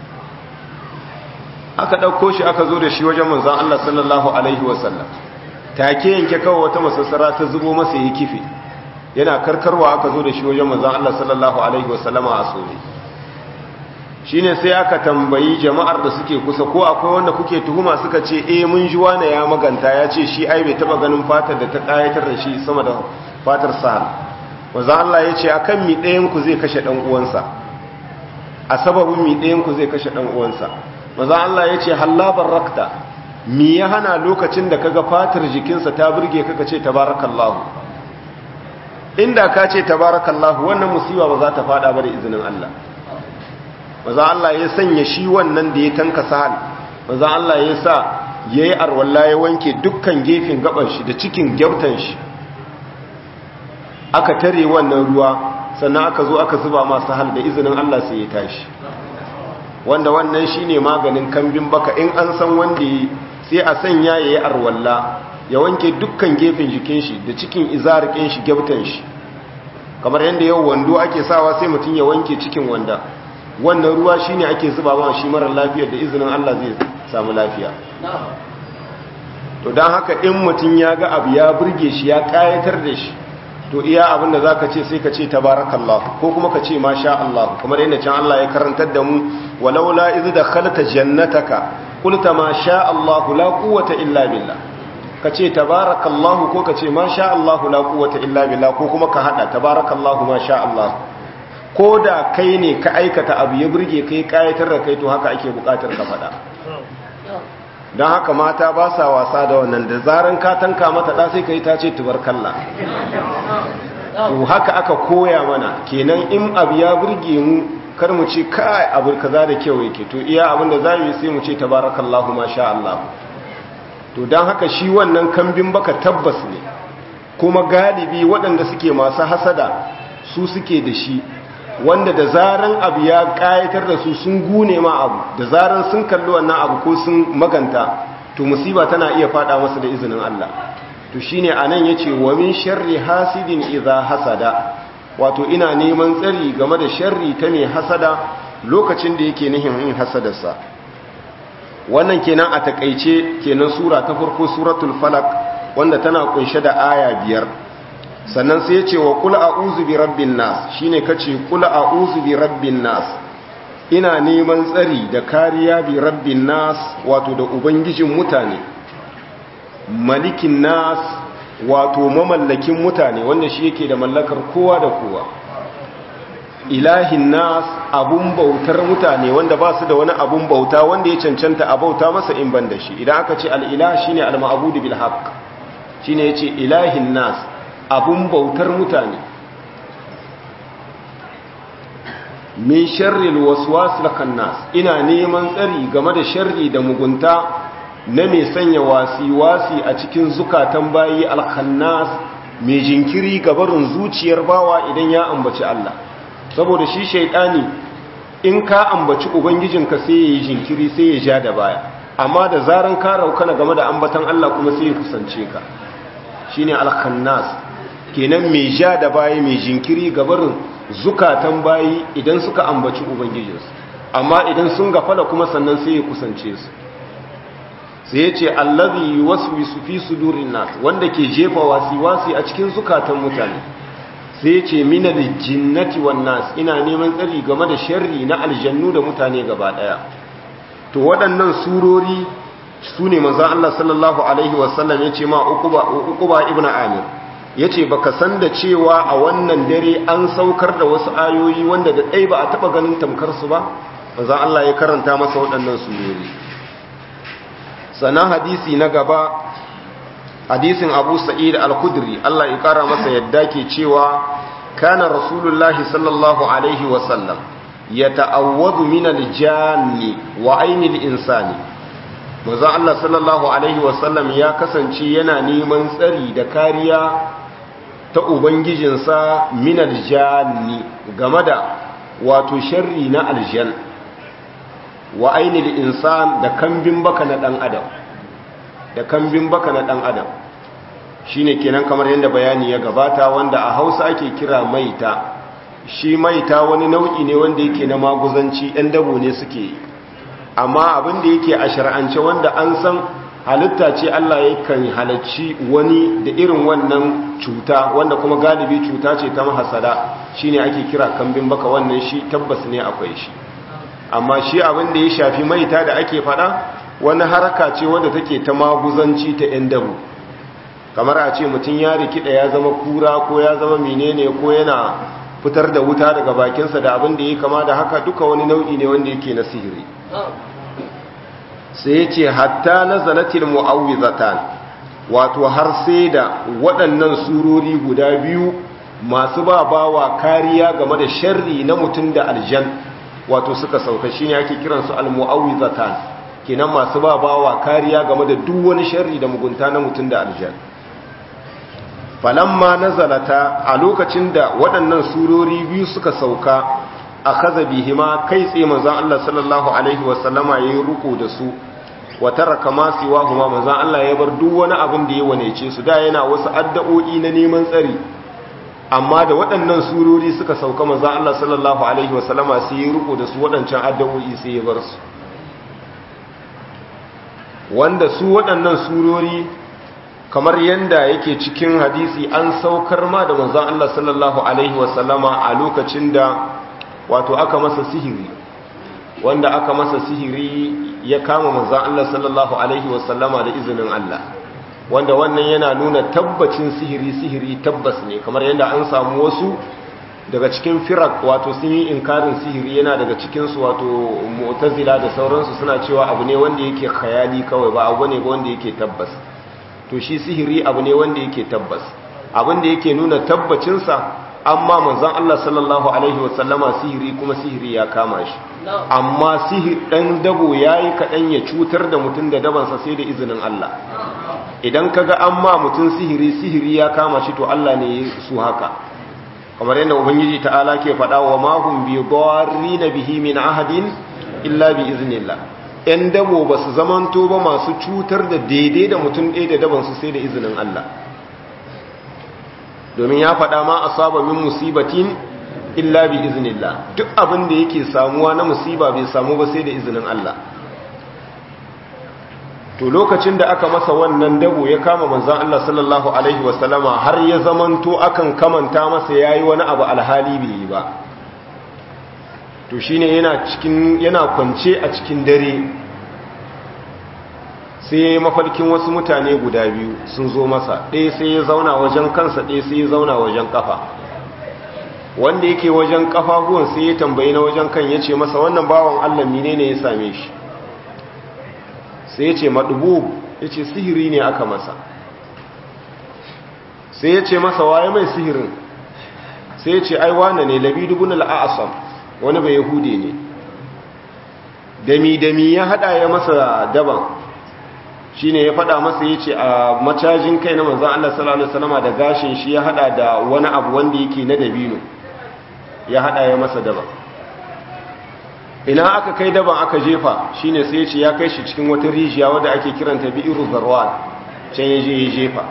aka ɗauko shi aka zo da shi wajen manzan Allah sallallahu Alaihi wasallam ta ke yanke kawai wata masassara ta zubo masa ya kife yana karkarwa aka zo da shi wajen manzan Allah sallallahu Alaihi wasallama a sume shi ne sai aka tambayi jama'ar da suke kusa ko akwai wanda kuke tuhuma suka ce eh mun ji wane ya maganta ya ce shi ai bai taba ganin fatar da ta ƙayatar da shi sama da fatar sahal wanzan Allah ya ce akan mi ɗayanku zai kashe ɗan uwansa a sababin mi ɗayanku zai kashe ɗan uwansa wanzan Allah ya ce hallabar rakta mi ya hana lokacin da kaga fatar jikinsa ta burge kaka ce tabarakallahu inda ka ce tabarakallahu wannan musiba ba za ta fada ba da izinin Allah wanzan Allah ya sanya shi wannan da ya tanka sahal wanzan Allah ya sa yayi arwalla ya wanke dukkan gefen gaban shi da cikin gyautan shi aka tare wannan ruwa sannan aka zo aka zuba masu hal da izinin Allah sai ya tashi wanda wannan shine maganin kambin baka in an san wanda sai a sanya yayi arwalla ya wanke dukkan gefen jikin shi da cikin izarikin shi gyautan shi kamar yanda yau wando ake sawa sai mutum ya wanke cikin wanda wannan ruwa shine ake zuba ma shi mara lafiya da izinin Allah zai samu lafiya to dan haka in mutum ya ga abu ya burge shi ya kayatar da shi to iya abin da za ka ce sai ka ce tabarakallah ko kuma ka ce masha Allah kamar yadda can Allah ya karantar da mu walaula iz dakhalta jannataka qulta ma sha Allah la quwwata illa billah ka ce tabarakallah ko ka ce masha Allah la quwwata illa billah ko kuma ka hada tabarakallah masha Allah ko da kai ne ka aikata abu ya burge kai kayatar da kai to haka ake bukatar ka fada don haka mata ba sa wasa da wannan da zaran ka tanka mata ɗa sai ka yi ta ce tubarkalla to haka aka koya mana kenan in abu ya burge mu kar mu ce kai abu kaza da kyau yake to iya abin da za mu yi sai mu ce tabarakallahu masha Allah to don haka shi wannan kambin baka tabbas ne kuma galibi waɗanda suke masu hasada su suke da shi wanda da zaran abu ya kayatar da su sun gune ma abu da zaran sun kalli wannan abu ko sun maganta to musiba tana iya fada masa da izinin Allah to shine anan yace wa min sharri hasidin idza hasada wato ina neman tsari game da sharri ta mai hasada lokacin da yake nihin yin hasadarsa wannan kenan a takeice kenan sura ta farko suratul falaq wanda tana kunshe da aya biyar sannan sai ya ce wa kula a'udhu bi rabbin nas shine kace kula a'udhu bi rabbin nas ina neman tsari da kariya bi rabbin nas wato da ubangijin mutane malikin nas wato mamallakin mutane wanda shi yake da mallakar kowa da kowa ilahin nas abun bautar mutane wanda ba su da wani abun bauta wanda ya cancanta a bauta masa in ban da shi idan aka ce al-ilah shine al-ma'budu bil haqq shine yace ilahin nas abun bautar mutane min sharril waswasil khannas ina neman tsari game da sharri da mugunta na mai sanya wasi-wasi a cikin zukatan bayi al-khannas mai jinkiri gabarin zuciyar bawa idan ya ambaci Allah saboda shi shaidani in ka ambaci ubangijinka sai ya yi jinkiri sai ya ja da baya amma da zaran ka raukana game da ambatan Allah kuma sai ya kusance ka shine al-khannas kenan mai ja da bayi mai jinkiri gabarin zukatan bayi idan suka ambaci ubangijinsu amma idan sun gafala kuma sannan sai ya kusance su sai ya ce allazi yuwaswisu fi sudurin nas wanda ke jefa wasi-wasi a cikin zukatan mutane sai ya ce minal jinnati wan nas ina neman tsari game da sharri na aljannu da mutane gaba daya to waɗannan surori su ne manzon Allah sallallahu alaihi wasallam ya ce ma uquba uquba ibnu amir ya ce ba ka san da cewa a wannan dare an saukar da wasu ayoyi wanda da ɗai ba a taɓa ganin tamkarsu ba manzan Allah ya karanta masa waɗannan surori sannan hadisi na gaba hadisin abu sa'id al-kudri Allah ya ƙara masa yadda ke cewa kana rasulullahi sallallahu alaihi wasallam ya ta'awwadu min al-janni wa ainil insani manzan Allah sallallahu alaihi wasallam ya kasance yana neman tsari da kariya ta ubangijinsa min aljanni game da wato sharri na aljan wa ainil insan da kambin baka na dan adam da kambin baka na dan adam shine kenan kamar yadda bayani ya gabata wanda a Hausa ake kira maita shi maita wani nau'i ne wanda yake na maguzanci ɗan dabo ne suke yi amma abin da yake a shar'ance wanda an san halitta ce Allah yakan halacci wani da irin wannan cuta wanda kuma galibi cuta ce ta mahasada shine ake kira kambin baka wannan shi tabbas ne akwai shi amma shi abin da ya shafi maita da ake fada wani haraka ce wanda take ta maguzanci ta yan dabu kamar a ce mutum ya rikida ya zama kura ko ya zama menene ko yana fitar da wuta daga bakinsa da abin da ya kama da haka duka wani nau'i ne wanda yake na sihiri sai ya ce hatta na zanatil mu'awwizatan wato har sai da waɗannan surori guda biyu masu ba bawa kariya game da sharri na mutum da aljan wato suka sauka shi ne ake kiransu al-mu'awwizatan kenan masu ba bawa kariya game da duk wani sharri da mugunta na mutum da aljan falamma nazalata a lokacin da waɗannan surori biyu suka sauka a kaza bihima kai tsaye manzan Allah sallallahu alaihi wasallama ya yi ruku da su wa taraka ma siwa huma manzan Allah ya bar duk wani abin da ya wanece su da yana wasu addu'o'i na neman tsari amma da waɗannan surori suka sauka manzan Allah sallallahu alaihi wasallama sai ya ruku da su waɗancan addu'o'i sai ya bar su wanda su waɗannan surori kamar yanda yake cikin hadisi an saukar ma da manzon Allah sallallahu alaihi wasallama a lokacin da wato aka masa sihiri wanda aka masa sihiri ya kama manzon Allah sallallahu alaihi wasallama da izinin Allah wanda wannan yana nuna tabbacin sihiri sihiri tabbas ne kamar yanda an samu wasu daga cikin firak wato sun yi inkarin sihiri yana daga cikinsu wato mu'tazila da sauransu suna cewa abu ne wanda yake khayali kawai ba abu ne wanda yake tabbas to shi sihiri abu ne wanda yake tabbas abin da yake nuna tabbacinsa amma manzon Allah sallallahu alaihi wasallama sihiri kuma sihiri ya kama shi amma sihir dan dabo yayi kadan ya cutar da mutum da dabansa sai da izinin Allah idan kaga amma mutum sihiri sihiri ya kama shi to Allah ne su haka kamar yadda ubangiji ta'ala ke faɗa wa ma hum bi darrin bihi min ahadin illa bi iznillah ‘yan dabo ba su zamanto ba masu cutar da daidai da mutum ɗaya da dabansu sai da izinin Allah domin ya faɗa ma a saba min musibatin illa bi iznillah duk abin da yake samuwa na musiba bai samu ba sai da izinin Allah to lokacin da aka masa wannan dabo ya kama manzan Allah sallallahu alaihi wasallama har ya zamanto akan kamanta masa yayi wani abu alhali bai yi ba to shine yana cikin yana kwance a cikin dare sai mafarkin wasu mutane guda biyu sun zo masa ɗaya sai ya zauna wajen kansa ɗaya sai ya zauna wajen kafa wanda yake wajen kafafuwan sai ya tambayi na wajen kan ya ce masa wannan bawan Allah menene ya same shi sai ya ce madubu ya ce sihiri ne aka masa sai ya ce masa waye mai sihirin sai ya ce ai wane ne labidubun al'asam wani bai yahudi ne dami-dami ya hada ya masa daban shi ne ya fada masa ya ce a macajin kai na manzan Allah sallallahu Alaihi wasallama da gashin shi ya hada da wani abu wanda yake na dabino ya hada ya masa daban ina aka kai daban aka jefa shi ne sai ya ce ya kai shi cikin wata rijiya wadda ake kiranta bi'iru zarwan can ya je ya jefa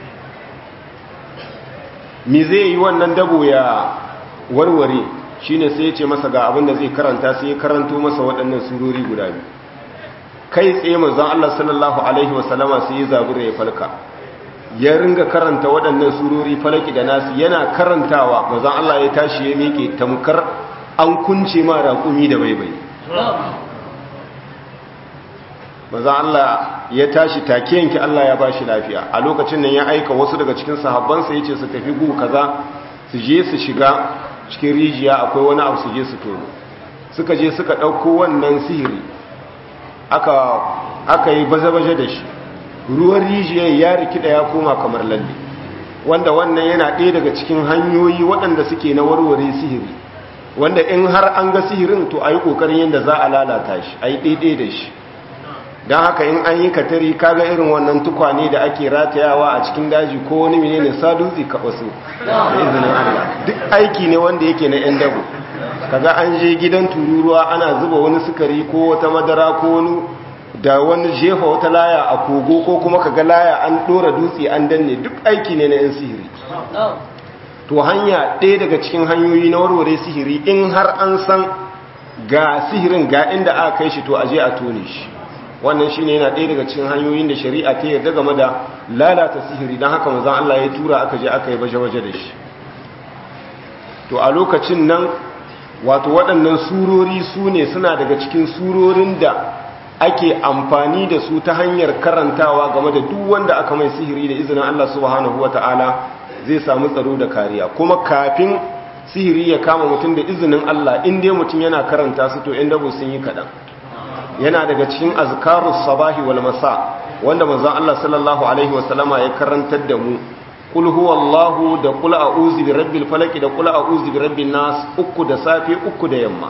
mi zai yi wannan dabo ya warware shi ne sai ya ce masa ga abin da zai karanta sai ya karanto masa waɗannan surori guda biyu kai tsaye manzon Allah sallallahu alaihi wasallama sai ya zabura ya falka ya ringa karanta waɗannan surori falaki da nasu yana karantawa manzon Allah ya tashi ya miƙe tamkar an kunce ma raƙumi da baibai manzon Allah ya tashi take yanki Allah ya bashi lafiya a lokacin nan ya aika wasu daga cikin sahabbansa yace su tafi gu kaza su je su shiga cikin rijiya akwai wani abu su je su tono suka je suka ɗauko wannan sihiri aka aka yi baje-baje da shi ruwan rijiyar ya rikida ya koma kamar lalle wanda wannan yana ɗaya daga cikin hanyoyi waɗanda suke na warware sihiri wanda in har an ga sihirin to a yi ƙoƙarin yadda za a lalata shi a yi ɗaiɗai da shi don haka in an yi katari kaga irin wannan tukwane da ake ratayawa a cikin daji ko wani mene ne sadutsi ka wasu da izinin Allah duk aiki ne wanda yake na 'yan dabo kaga an je gidan tururuwa ana zuba wani sukari ko wata madara ko wani da wani jefa wata laya a kogo ko kuma kaga laya an dora dutse an danne duk aiki ne na 'yan sihiri to hanya ɗaya daga cikin hanyoyi na warware sihiri in har an san ga sihirin ga inda aka kai shi to aje a tone shi wannan shine yana ɗaya daga cikin hanyoyin da shari'a ta yarda game da lalata sihiri don haka manzon Allah ya tura aka je aka yi baje-baje da shi to a lokacin nan wato waɗannan surori su ne suna daga cikin surorin da ake amfani da su ta hanyar karantawa game da duk wanda aka mai sihiri da izinin Allah subhanahu wata'ala zai samu tsaro da kariya kuma kafin sihiri ya kama mutum da izinin Allah in dai mutum yana karanta su to in dabo sun yi kaɗan yana daga cikin azkarus sabahi wal masa wanda manzon Allah sallallahu alaihi wasallama ya karantar da mu kul huwallahu da kul a'udhu bi rabbil falaq da kul a'udhu bi rabbin nas uku da safe uku da yamma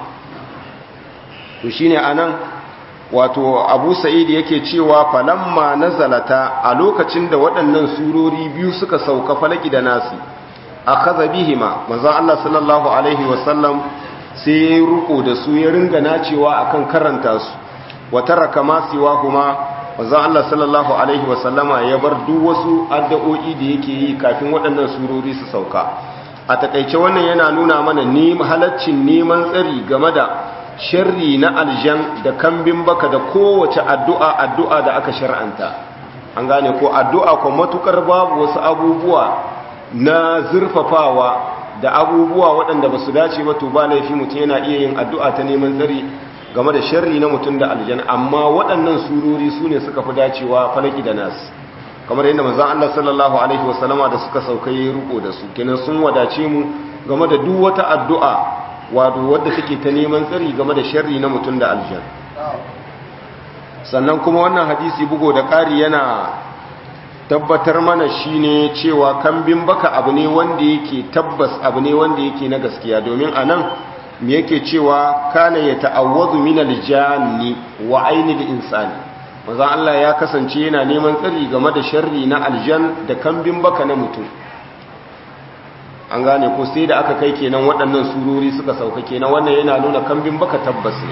to shine anan wato Abu Sa'id yake cewa falamma nazalata a lokacin da waɗannan surori biyu suka sauka falaki da nasi akhadha bihima manzon Allah sallallahu alaihi wasallam sai ya ruko da su ya ringa nacewa akan karanta su wa taraka ma siwa kuma manzon Allah sallallahu alaihi wasallama ya bar duk wasu addu'o'i da yake yi kafin waɗannan surori su sauka a takeice wannan yana nuna mana ni halaccin neman tsari game da sharri na aljan da kambin baka da kowace addu'a addu'a da aka shar'anta an gane ko addu'a ko matukar babu wasu abubuwa na zurfafawa da abubuwa waɗanda ba su dace ba to ba laifi mutum yana iya yin addu'a ta neman tsari game da sharri na mutum da aljan amma waɗannan surori su ne suka fi dacewa falaki da nas kamar yadda manzon Allah sallallahu alaihi wasallama da suka sauka yi riko da su kenan sun wadace mu game da duk wata addu'a wato wadda take ta neman tsari game da sharri na mutum da aljan sannan kuma wannan hadisi bugo da ƙari yana tabbatar mana shine cewa kambin baka abu ne wanda yake tabbas abu ne wanda yake na gaskiya domin anan me yake cewa kana ya ta'awwazu min aljanni wa ainil insani manzo Allah ya kasance yana neman tsari game da sharri na aljan da kambin baka na mutum an gane ko sai da aka kai kenan waɗannan surori suka sauka kenan wannan yana nuna kambin baka tabbas ne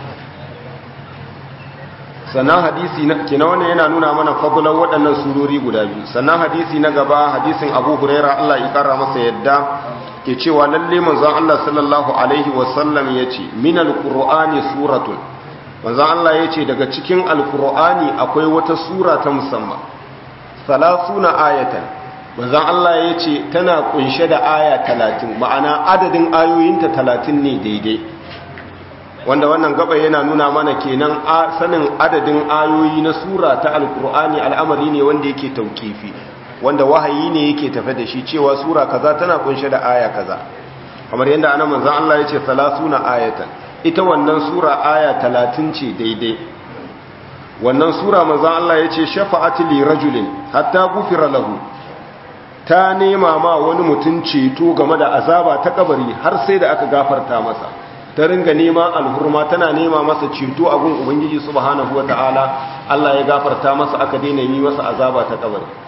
sannan hadisi na kenan wannan yana nuna mana fadlan waɗannan surori guda biyu sannan hadisi na gaba hadisin Abu Huraira Allah ya kara masa yadda ke cewa lalle manzon Allah sallallahu alaihi wasallam yace min alqur'ani suratun manzon Allah yace daga cikin alqur'ani akwai wata sura ta musamman salasuna ayatan manzon Allah yace tana kunshe da aya 30 ma'ana adadin ayoyinta 30 ne daidai wanda wannan gaba yana nuna mana kenan sanin adadin ayoyi na sura ta alqur'ani al'amari ne wanda yake tauqifi wanda wahayi ne yake tafe da shi cewa sura kaza tana kunshe da aya kaza kamar yadda ana manzon Allah yace salasuna ayatan ita wannan sura aya 30 ce daidai wannan sura manzon Allah yace shafa'ati li rajulin hatta gufira lahu ta nema ma wani mutum ceto game da azaba ta kabari har sai da aka gafarta masa ta ringa nema alhurma tana nema masa ceto a gun ubangiji subhanahu wataala Allah ya gafarta masa aka daina yi masa azaba ta kabari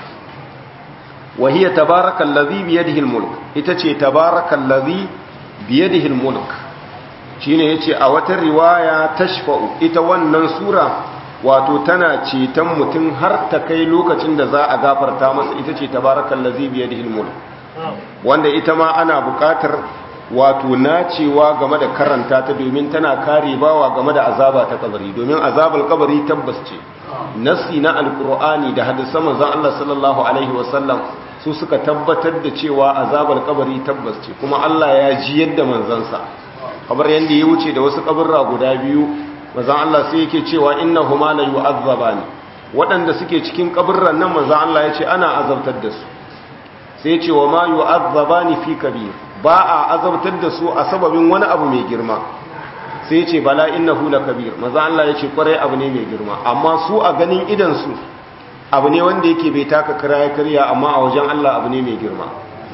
وهي تبارك الذي بيده الملك itace tabarakal ladhi biyadihi almulk shine yace a wata riwaya tashfa'u ita wannan sura wato tana ceton mutum har ta kai lokacin da za a gafarta masa ita ce tabarakal ladhi biyadihi almulk wanda ita ma ana buƙatar wato nacewa game da karanta ta domin tana kare bawa game da azaba ta kabari domin azabul kabari tabbas ce nasi na alkur'ani da hadisan manzon Allah sallallahu alaihi wasallam su suka tabbatar da cewa azabar kabari tabbas ce kuma Allah ya ji yadda manzansa kamar yanda ya wuce da wasu kaburra guda biyu manzon Allah sai yake cewa innahuma la yu'azzabani waɗanda suke cikin kaburran nan manzon Allah ya ce ana azabtar da su sai ce wa ma yu'azzabani fi kabir ba a azabtar da su a sababin wani abu mai girma sai ce bala innahu lakabir maza Allah ya ce kwarai abu ne mai girma amma su a ganin idan su abu ne wanda yake bai taka kira ya karya amma a wajen Allah abu ne mai girma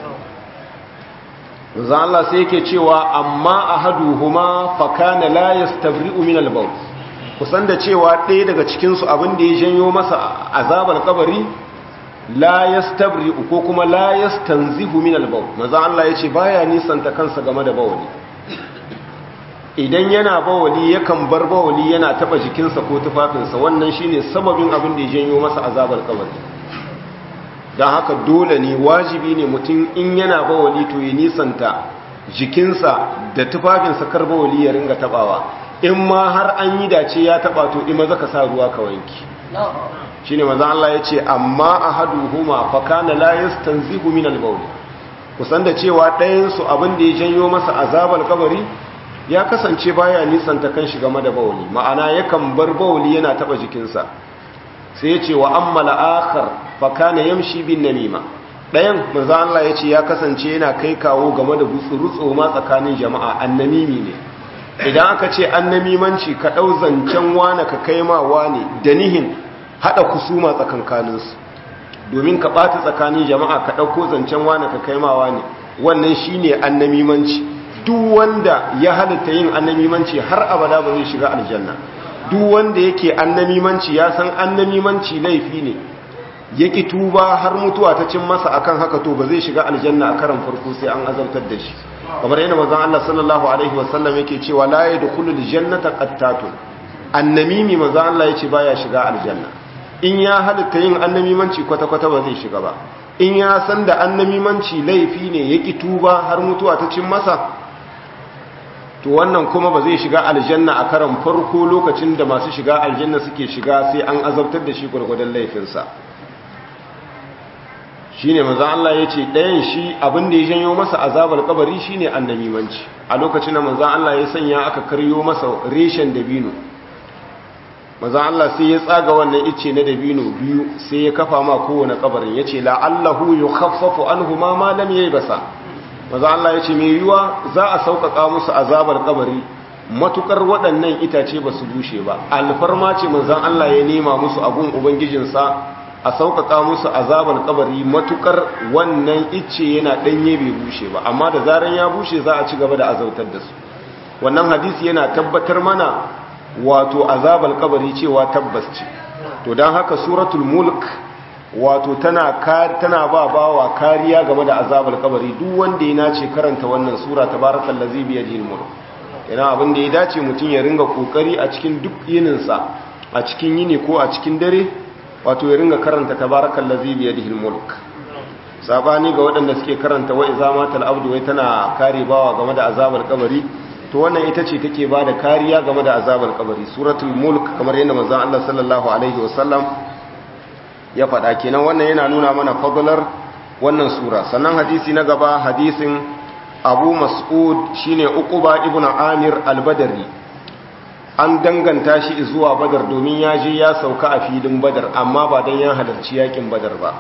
maza Allah sai yake cewa amma ahaduhuma fa kana la yastabri'u min al-bawl kusan da cewa ɗaya daga cikinsu abin da ya janyo masa azabar kabari la yastabri ko kuma la yastanzihu min al-bawl maza Allah yace baya nisanta kansa game da bawali idan yana bawali yakan bar bawali yana taba jikinsa ko tufafinsa wannan shine sababin abin da ya janyo masa azabar kabari dan haka dole ne wajibi ne mutum in yana bawali to ya nisanta jikinsa da tufafinsa kar bawali ya ringa tabawa in ma har an yi dace ya taba to ima zaka sa ruwa ka wanki shine manzo Allah yace amma ahaduhuma fa kana la yastanzihu min al-bawl kusan da cewa ɗayan su abin da ya janyo masa azabal kabari ya kasance baya nisanta kan shi game da bawli ma'ana yakan bar bawli yana taba jikinsa sai yace wa amma al-akhar fa kana yamshi bin namima ɗayan manzo Allah yace ya kasance yana kai kawo game da gutsurutso ma tsakanin jama'a annamimi ne idan aka ce annamimanci ka ɗau zancen wane ka kai ma wane da nihin haɗa kusuma tsakankaninsu domin ka ɓata tsakanin jama'a ka ɗauko zancen wane ka kai ma wane wannan shi ne annamimanci duk wanda ya halitta yin annamimanci har abada ba zai shiga aljanna duk wanda yake annamimanci ya san annamimanci laifi ne yaki tuba har mutuwa ta cin masa akan haka to ba zai shiga aljanna a karan farko sai an azabtar da shi kamar yana manzon Allah sallallahu alaihi wasallam yake cewa la yadkhulul jannata qattatun annamimi manzon Allah yace baya shiga aljanna in ya halitta yin annamimanci kwata kwata ba zai shiga ba in ya san da annamimanci laifi ne yaki tuba har mutuwa ta cin masa to wannan kuma ba zai shiga aljanna a karan farko lokacin da masu shiga aljanna suke shiga sai an azabtar da shi gurgurdan laifinsa shi ne maza Allah ya ce ɗayan shi abin da ya janyo masa azabar kabari shi ne annamimanci a lokacin da maza Allah ya sanya aka karyo masa reshen dabino maza Allah sai ya tsaga wannan ice na dabino biyu sai ya kafa ma kowane kabarin ya ce la'allahu yi khaffafu an huma malam ya yi basa maza Allah ya ce mai yiwuwa za a sauƙaƙa musu azabar kabari matukar waɗannan itace ba su bushe ba alfarma ce manzan Allah ya nema musu abun ubangijinsa a sauƙaƙa musu azabar kabari matukar wannan icce yana ɗanye bai bushe ba amma da zaran ya bushe za a ci gaba da azautar da su wannan hadisi yana tabbatar mana wato azabar kabari cewa tabbas ce to don haka suratul mulk wato tana tana ba bawa kariya game da azabar kabari duk wanda ya nace karanta wannan sura tabarakallazi bi yadihi mulk ina abin da ya dace mutum ya ringa kokari a cikin duk yininsa a cikin yini ko a cikin dare wato ya ringa karanta tabarakal ladzi bi yadihi mulk sabani ga waɗanda suke karanta wa iza matal abdu wai tana kare bawa game da azabar kabari to wannan ita ce take bada kariya game da azabar kabari suratul mulk kamar yadda manzon Allah sallallahu alaihi wasallam ya faɗa kenan wannan yana nuna mana fadlar wannan sura sannan hadisi na gaba hadisin Abu Mas'ud shine Uquba ibn Amir al-Badri an danganta shi zuwa badar domin ya je ya sauka a filin badar amma ba don ya halarci yakin badar ba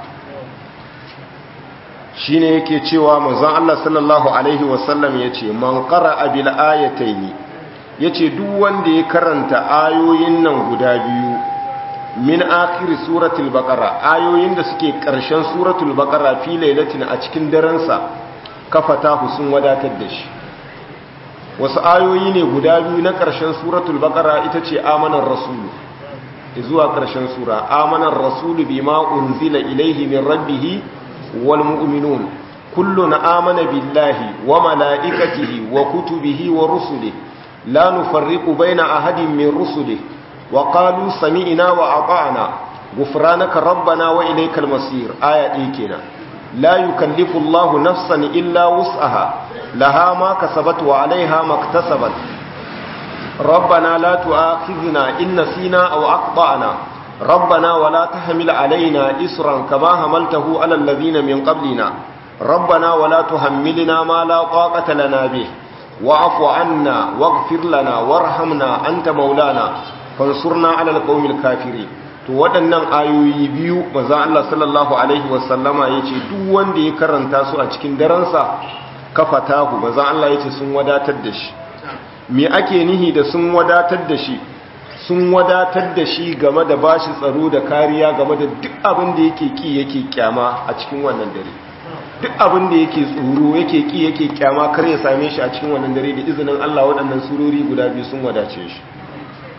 shi ne yake cewa manzon Allah sallallahu Alaihi wasallam ya ce man ƙara abil ayataini ya ce duk wanda ya karanta ayoyin nan guda biyu min akiri suratul baqara ayoyin da suke ƙarshen suratul baqara fi lailatin a cikin darensa kafata sun wadatar da shi wasu ayoyi ne guda biyu na ƙarshen suratul baqara ita ce amanar rasulu zuwa ƙarshen sura amanar rasulu bima unzila ilaihi min rabbih wal mu'minun kullun amana billahi wa malaikatihi wa kutubihi wa rusulihi la nufarriqu baina ahadin min rusulihi wa qalu sami'na wa ata'na ghufranaka rabbana wa ilaykal masir aya ɗaya kenan la yukallifu Allahu nafsan illa wus'aha لها ما كسبت وعليها ما اكتسبت ربنا لا تؤاخذنا إن نسينا أو أقطعنا ربنا ولا تحمل علينا إسرا كما حملته على الذين من قبلنا ربنا ولا تحملنا ما لا طاقة لنا به واعف عنا واغفر لنا وارحمنا أنت مولانا فانصرنا على القوم الكافرين to waɗannan ayoyi biyu maza Allah sallallahu alaihi wasallama ya ce duk wanda ya karanta su a cikin daransa kafatahu maza Allah ya ce sun wadatar da shi me ake nihi da sun wadatar da shi sun wadatar da shi game da bashi tsaro da kariya game da duk abin da yake ki yake kyama a cikin wannan dare duk abin da yake tsoro yake ki yake kyama kar ya same shi a cikin wannan dare da izinin Allah waɗannan surori guda biyu sun wadace shi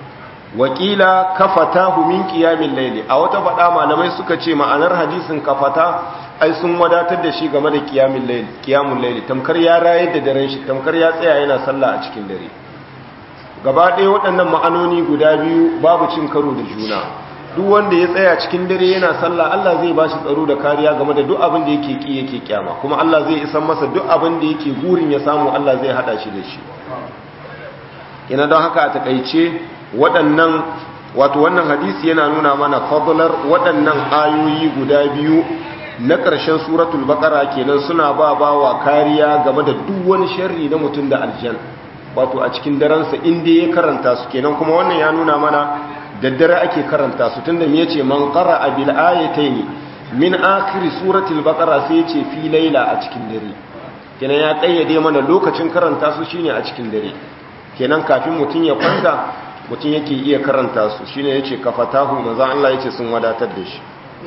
wakila kafatahu min qiyamil layli a wata fada malamai suka ce ma'anar hadisin kafata ai sun wadatar da shi game da qiyamil layli qiyamul layli tamkar ya rayar da daren shi tamkar ya tsaya yana sallah a cikin dare gaba ɗaya waɗannan ma'anoni guda biyu babu cin karo da juna duk wanda ya tsaya cikin dare yana sallah Allah zai bashi tsaro da kariya game da duk abin da yake ki yake kyama kuma Allah zai isan masa duk abin da yake gurin ya samu Allah zai hada shi da shi ina don haka a takaice waɗannan wato wannan hadisi yana nuna mana fadlar waɗannan ayoyi guda biyu na ƙarshen suratul baqara kenan suna ba bawa kariya game da duk wani sharri na mutum da aljan wato a cikin daransa inda ya karanta su kenan kuma wannan ya nuna mana daddare ake karanta su tunda me yace man qara'a bil ayatayn min akhir suratul baqara sai yace fi laila a cikin dare kenan ya kayyade mana lokacin karanta su shine a cikin dare kenan kafin mutun ya kwanta mutun yake iya karanta su shine yace kafatahu manzo Allah yace sun wadatar da shi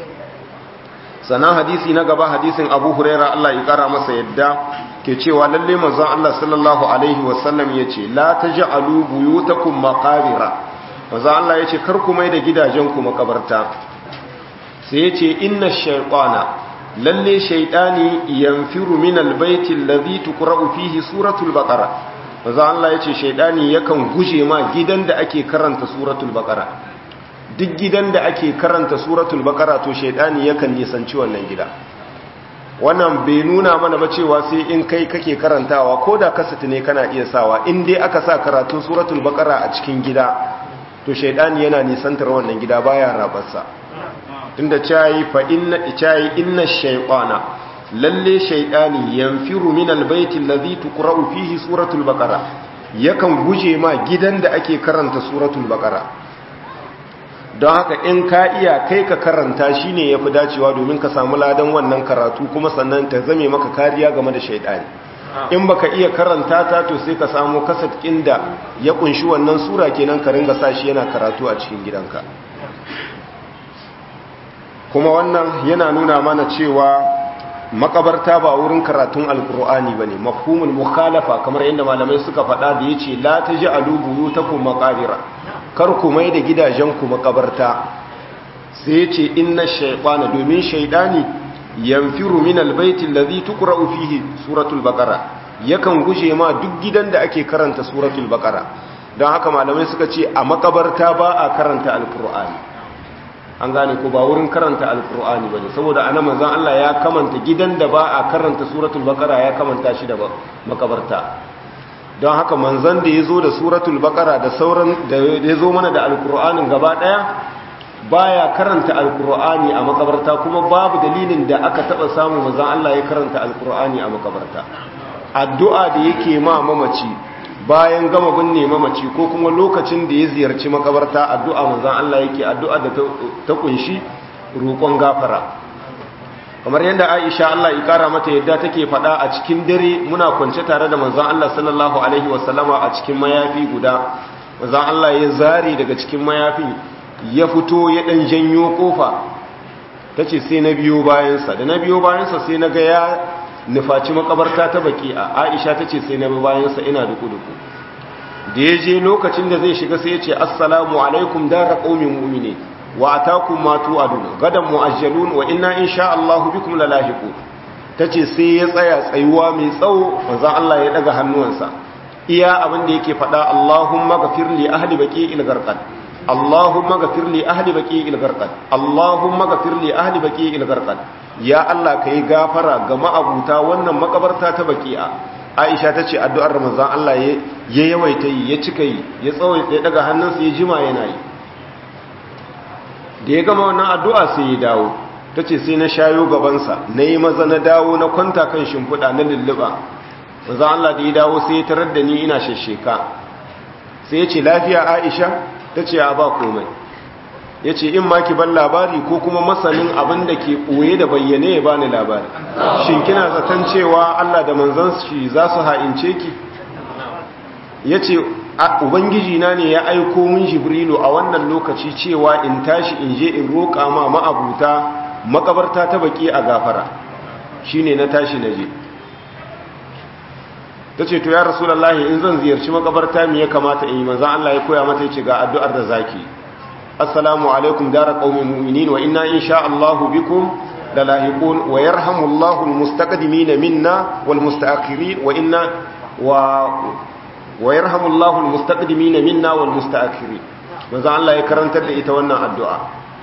sana hadisi na gaba hadisin Abu Huraira Allah ya kara masa yadda ke cewa lalle manzo Allah sallallahu alaihi wasallam yace la taj'alu buyutakum maqabira maza Allah ya ce kar ku mai da gidajenku makabarta sai ya ce inna shaiƙwana lalle shaiɗani yanfiru min albaiti allazi tuqra'u fihi suratul baqara maza Allah ya ce shaiɗani yakan guje ma gidan da ake karanta suratul baqara duk gidan da ake karanta suratul baqara to shaiɗani yakan nisanci wannan gida wannan bai nuna mana ba cewa sai in kai kake karantawa ko da kasata ne kana iya sawa in dai aka sa karatun suratul baqara a cikin gida to shaidani yana nisantar wannan gida baya rabarsa tunda cayi fa inna cayi inna shaytana lalle shaidani yanfiru min albayti alladhi tuqra'u fihi suratul baqara yakan guje ma gidan da ake karanta suratul baqara don haka in ka iya kai ka karanta shine yafi dacewa domin ka samu ladan wannan karatu kuma sannan ta zame maka kariya game da shaidani in baka iya karanta ta to sai ka samu kasat da ya kunshi wannan sura kenan ka ringa sashi yana karatu a cikin gidanka kuma wannan yana nuna mana cewa makabarta ba wurin karatun alkur'ani bane mafhumul mukhalafa kamar yadda malamai suka faɗa da yace la taj'alu buyutakum maqabira kar ku mai da gidajenku makabarta sai yace inna shaytana domin shaydani yanfiru min albayti allazi tuqra'u fihi suratul baqara yakan guje ma duk gidan da ake karanta suratul baqara don haka malamai suka ce a makabarta ba a karanta alqur'ani an gane ko ba wurin karanta alqur'ani bane saboda anan manzon Allah ya kamanta gidan da ba a karanta suratul baqara ya kamanta shi da makabarta don haka manzon da yazo da suratul baqara da sauran da yazo mana da alqur'anin gaba daya baya karanta alkur'ani a makabarta kuma babu dalilin da aka taba samu manzon Allah ya karanta alkur'ani a makabarta addu'a da yake ma mamaci bayan gama binne mamaci ko kuma lokacin da ya ziyarci makabarta addu'a manzon Allah yake addu'a da ta kunshi roƙon gafara kamar yadda Aisha Allah ya kara mata yadda take faɗa a cikin dare muna kwance tare da manzon Allah sallallahu alaihi wasallama a cikin mayafi guda manzon Allah ya zari daga cikin mayafin ya fito ya ɗan janyo ƙofa ta ce sai na biyo bayansa da na biyo bayansa sai na ga ya nufaci makabarta ta baki a aisha ta ce sai na bi bayansa ina duku-duku da ya je lokacin da zai shiga sai ya ce assalamu alaikum dara ƙaumin mu'mini wa atakum ma tu'adun gadan mu'ajjalun wa inna insha Allahu bikum lalahiqu tace sai ya tsaya tsayuwa mai tsawo manzo Allah ya daga hannuwansa iya abin da yake faɗa Allahumma ghafir li ahli baqi'il gharqad Allahumma ghafir li ahli baqi'il gharqad Allahumma ghafir li ahli baqi'il gharqad ya Allah kai gafara ga ma'abuta wannan makabarta ta baqi'a Aisha tace addu'ar manzon Allah ya yawaita yi ya cika yi ya tsawaita ya daga hannunsa ya jima yana yi da ya gama wannan addu'a sai ya dawo tace sai na shayo gaban sa nayi maza na dawo na kwanta kan shimfiɗa na lulluba manzon Allah da ya dawo sai ya tarar da ni ina shesheka sai ya ce lafiya Aisha ta ce a ba komai ya ce in ma ki ban labari ko kuma masanin abin da ke ɓoye da bayyane ya bani labari shin kina zaton cewa Allah da manzan shi za su ha'ince ki ya ce ubangiji na ne ya aiko mun jibrilu a wannan lokaci cewa in tashi in je in roƙa ma ma'abuta makabarta ta baki a gafara shi ne na tashi na je ta ta ce to ya rasulallahi in zan ziyarci makabarta me ya kamata in yi manzan Allah ya koya mata yace ga addu'ar da zaki assalamu alaikum dara qaumin mu'minin wa inna insha Allah bikum lalahiqun wa yarhamullahu almustaqdimin minna wal mustaakhirin wa inna wa wa yarhamullahu almustaqdimin minna wal mustaakhirin manzan Allah ya karantar da ita wannan addu'a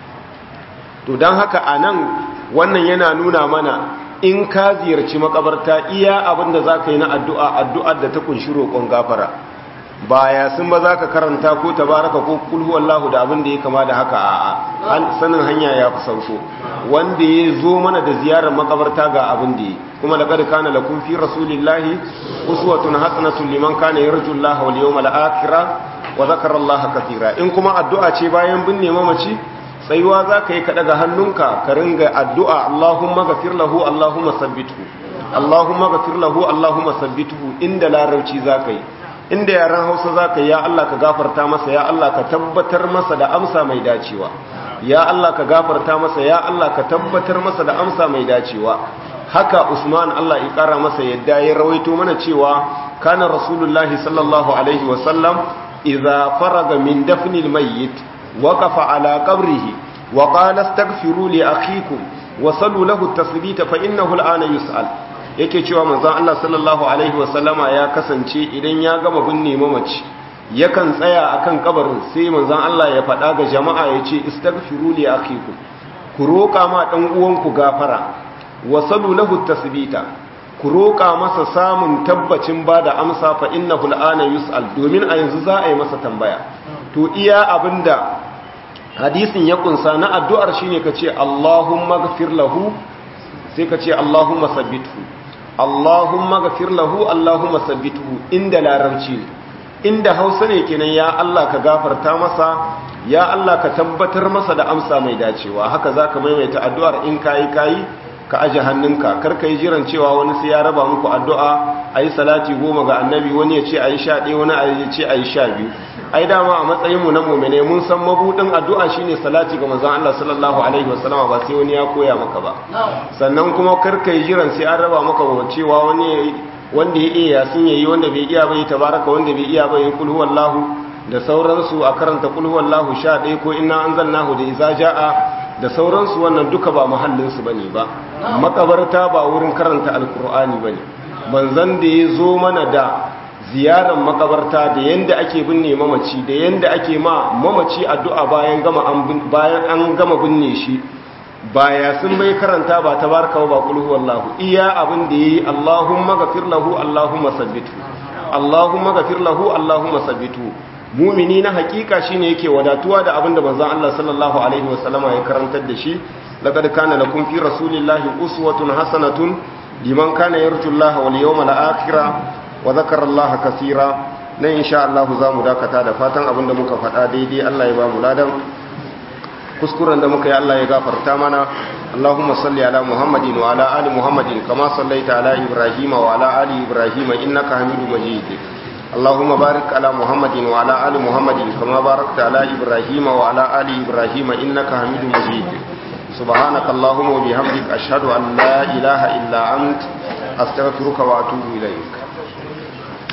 to dan haka anan wannan yana nuna mana in ka ziyarci makabarta iya abinda za ka yi na addu'a addu'ar da ta kunshi roƙon gafara baya sun ba za ka karanta ko tabaraka ko kulhu Allahu da abin da ya kama da haka a sanin hanya ya fi sauko wanda ya zo mana da ziyarar makabarta ga abin da ya kuma da kada kana lakum fi rasulillahi uswatun hasanatun liman kana yarju Allah wal yawmal akhir wa zakara Allah katira in kuma addu'a ce bayan binne mamaci tsayuwa za ka yi ka daga hannunka ka ringa addu'a Allahumma gafir lahu Allahumma sabbithu Allahumma gafir lahu Allahumma sabbithu inda larabci za ka yi inda yaran hausa za ka yi ya Allah ka gafarta masa ya Allah ka tabbatar masa da amsa mai dacewa ya Allah ka gafarta masa ya Allah ka tabbatar masa da amsa mai dacewa haka Usman Allah ya kara masa yadda ya rawaito mana cewa kana rasulullahi sallallahu alaihi wasallam idza faraga min dafnil mayyit وقف على قبره وقال استغفروا لأخيكم وصلوا له التثبيت فإنه الآن يسأل yake cewa manzon Allah sallallahu alaihi wasallama ya kasance idan ya gama binne mamaci yakan tsaya akan kabarin sai manzon Allah ya faɗa ga jama'a ya ce istaghfiru li akhikum ku roƙa ma dan uwanku gafara wasalu lahu tasbita ku roƙa masa samun tabbacin bada amsa fa innahu al'ana yus'al domin a yanzu za a yi masa tambaya to iya abinda hadisin ya kunsa na addu'ar shine kace Allahumma ghfir lahu sai kace Allahumma sabbithu Allahumma ghfir lahu Allahumma sabbithu inda larabci inda Hausa ne kenan ya Allah ka gafarta masa ya Allah ka tabbatar masa da amsa mai dacewa haka zaka maimaita addu'ar in kai kai ka aje hannunka kar ka yi jiran cewa wani sai ya raba muku addu'a a yi salati goma ga annabi wani ya ce a yi sha ɗaya wani ya ce a yi sha biyu ai dama a matsayinmu na mummune mun san mabuɗin addu'a shine salati ga manzon Allah sallallahu alaihi wasallama ba sai wani ya koya maka ba sannan kuma kar ka yi jiran sai an raba maka cewa wani wanda ya iya sun yayi wanda bai iya bai tabaraka wanda bai iya bai kul huwallahu da sauransu a karanta kul huwallahu sha ɗaya ko inna anzalnahu da iza ja'a da sauransu wannan duka ba mahallinsu ba ne ba makabarta ba wurin karanta alkur'ani ba ne manzan da ya zo mana da ziyarar makabarta da yadda ake binne mamaci da yadda ake ma mamaci addu'a bayan an gama binne shi baya sun bai karanta ba ta barka ba kulhu wallahu iya abin da yayi Allahumma ghafir lahu Allahumma sabbitu Allahumma ghafir lahu Allahumma sabbitu mumini na hakika shine yake wadatuwa da abinda manzon Allah sallallahu alaihi wasallama ya karantar da shi laqad kana lakum fi rasulillahi uswatun hasanatun liman kana yarju Allah wal yawmal akhir wa dhakara Allah kaseera nan insha Allah zamu dakata da fatan abinda muka faɗa daidai Allah ya ba mu ladan kuskuren da muka yi Allah ya gafarta mana اللهم صل على محمد وعلى آل محمد كما صليت على إبراهيم وعلى آل إبراهيم إنك حميد مجيد اللهم بارك على محمد وعلى آل محمد كما باركت على إبراهيم وعلى آل إبراهيم إنك حميد مجيد سبحانك اللهم وبحمدك أشهد أن لا إله إلا أنت أستغفرك وأتوب إليك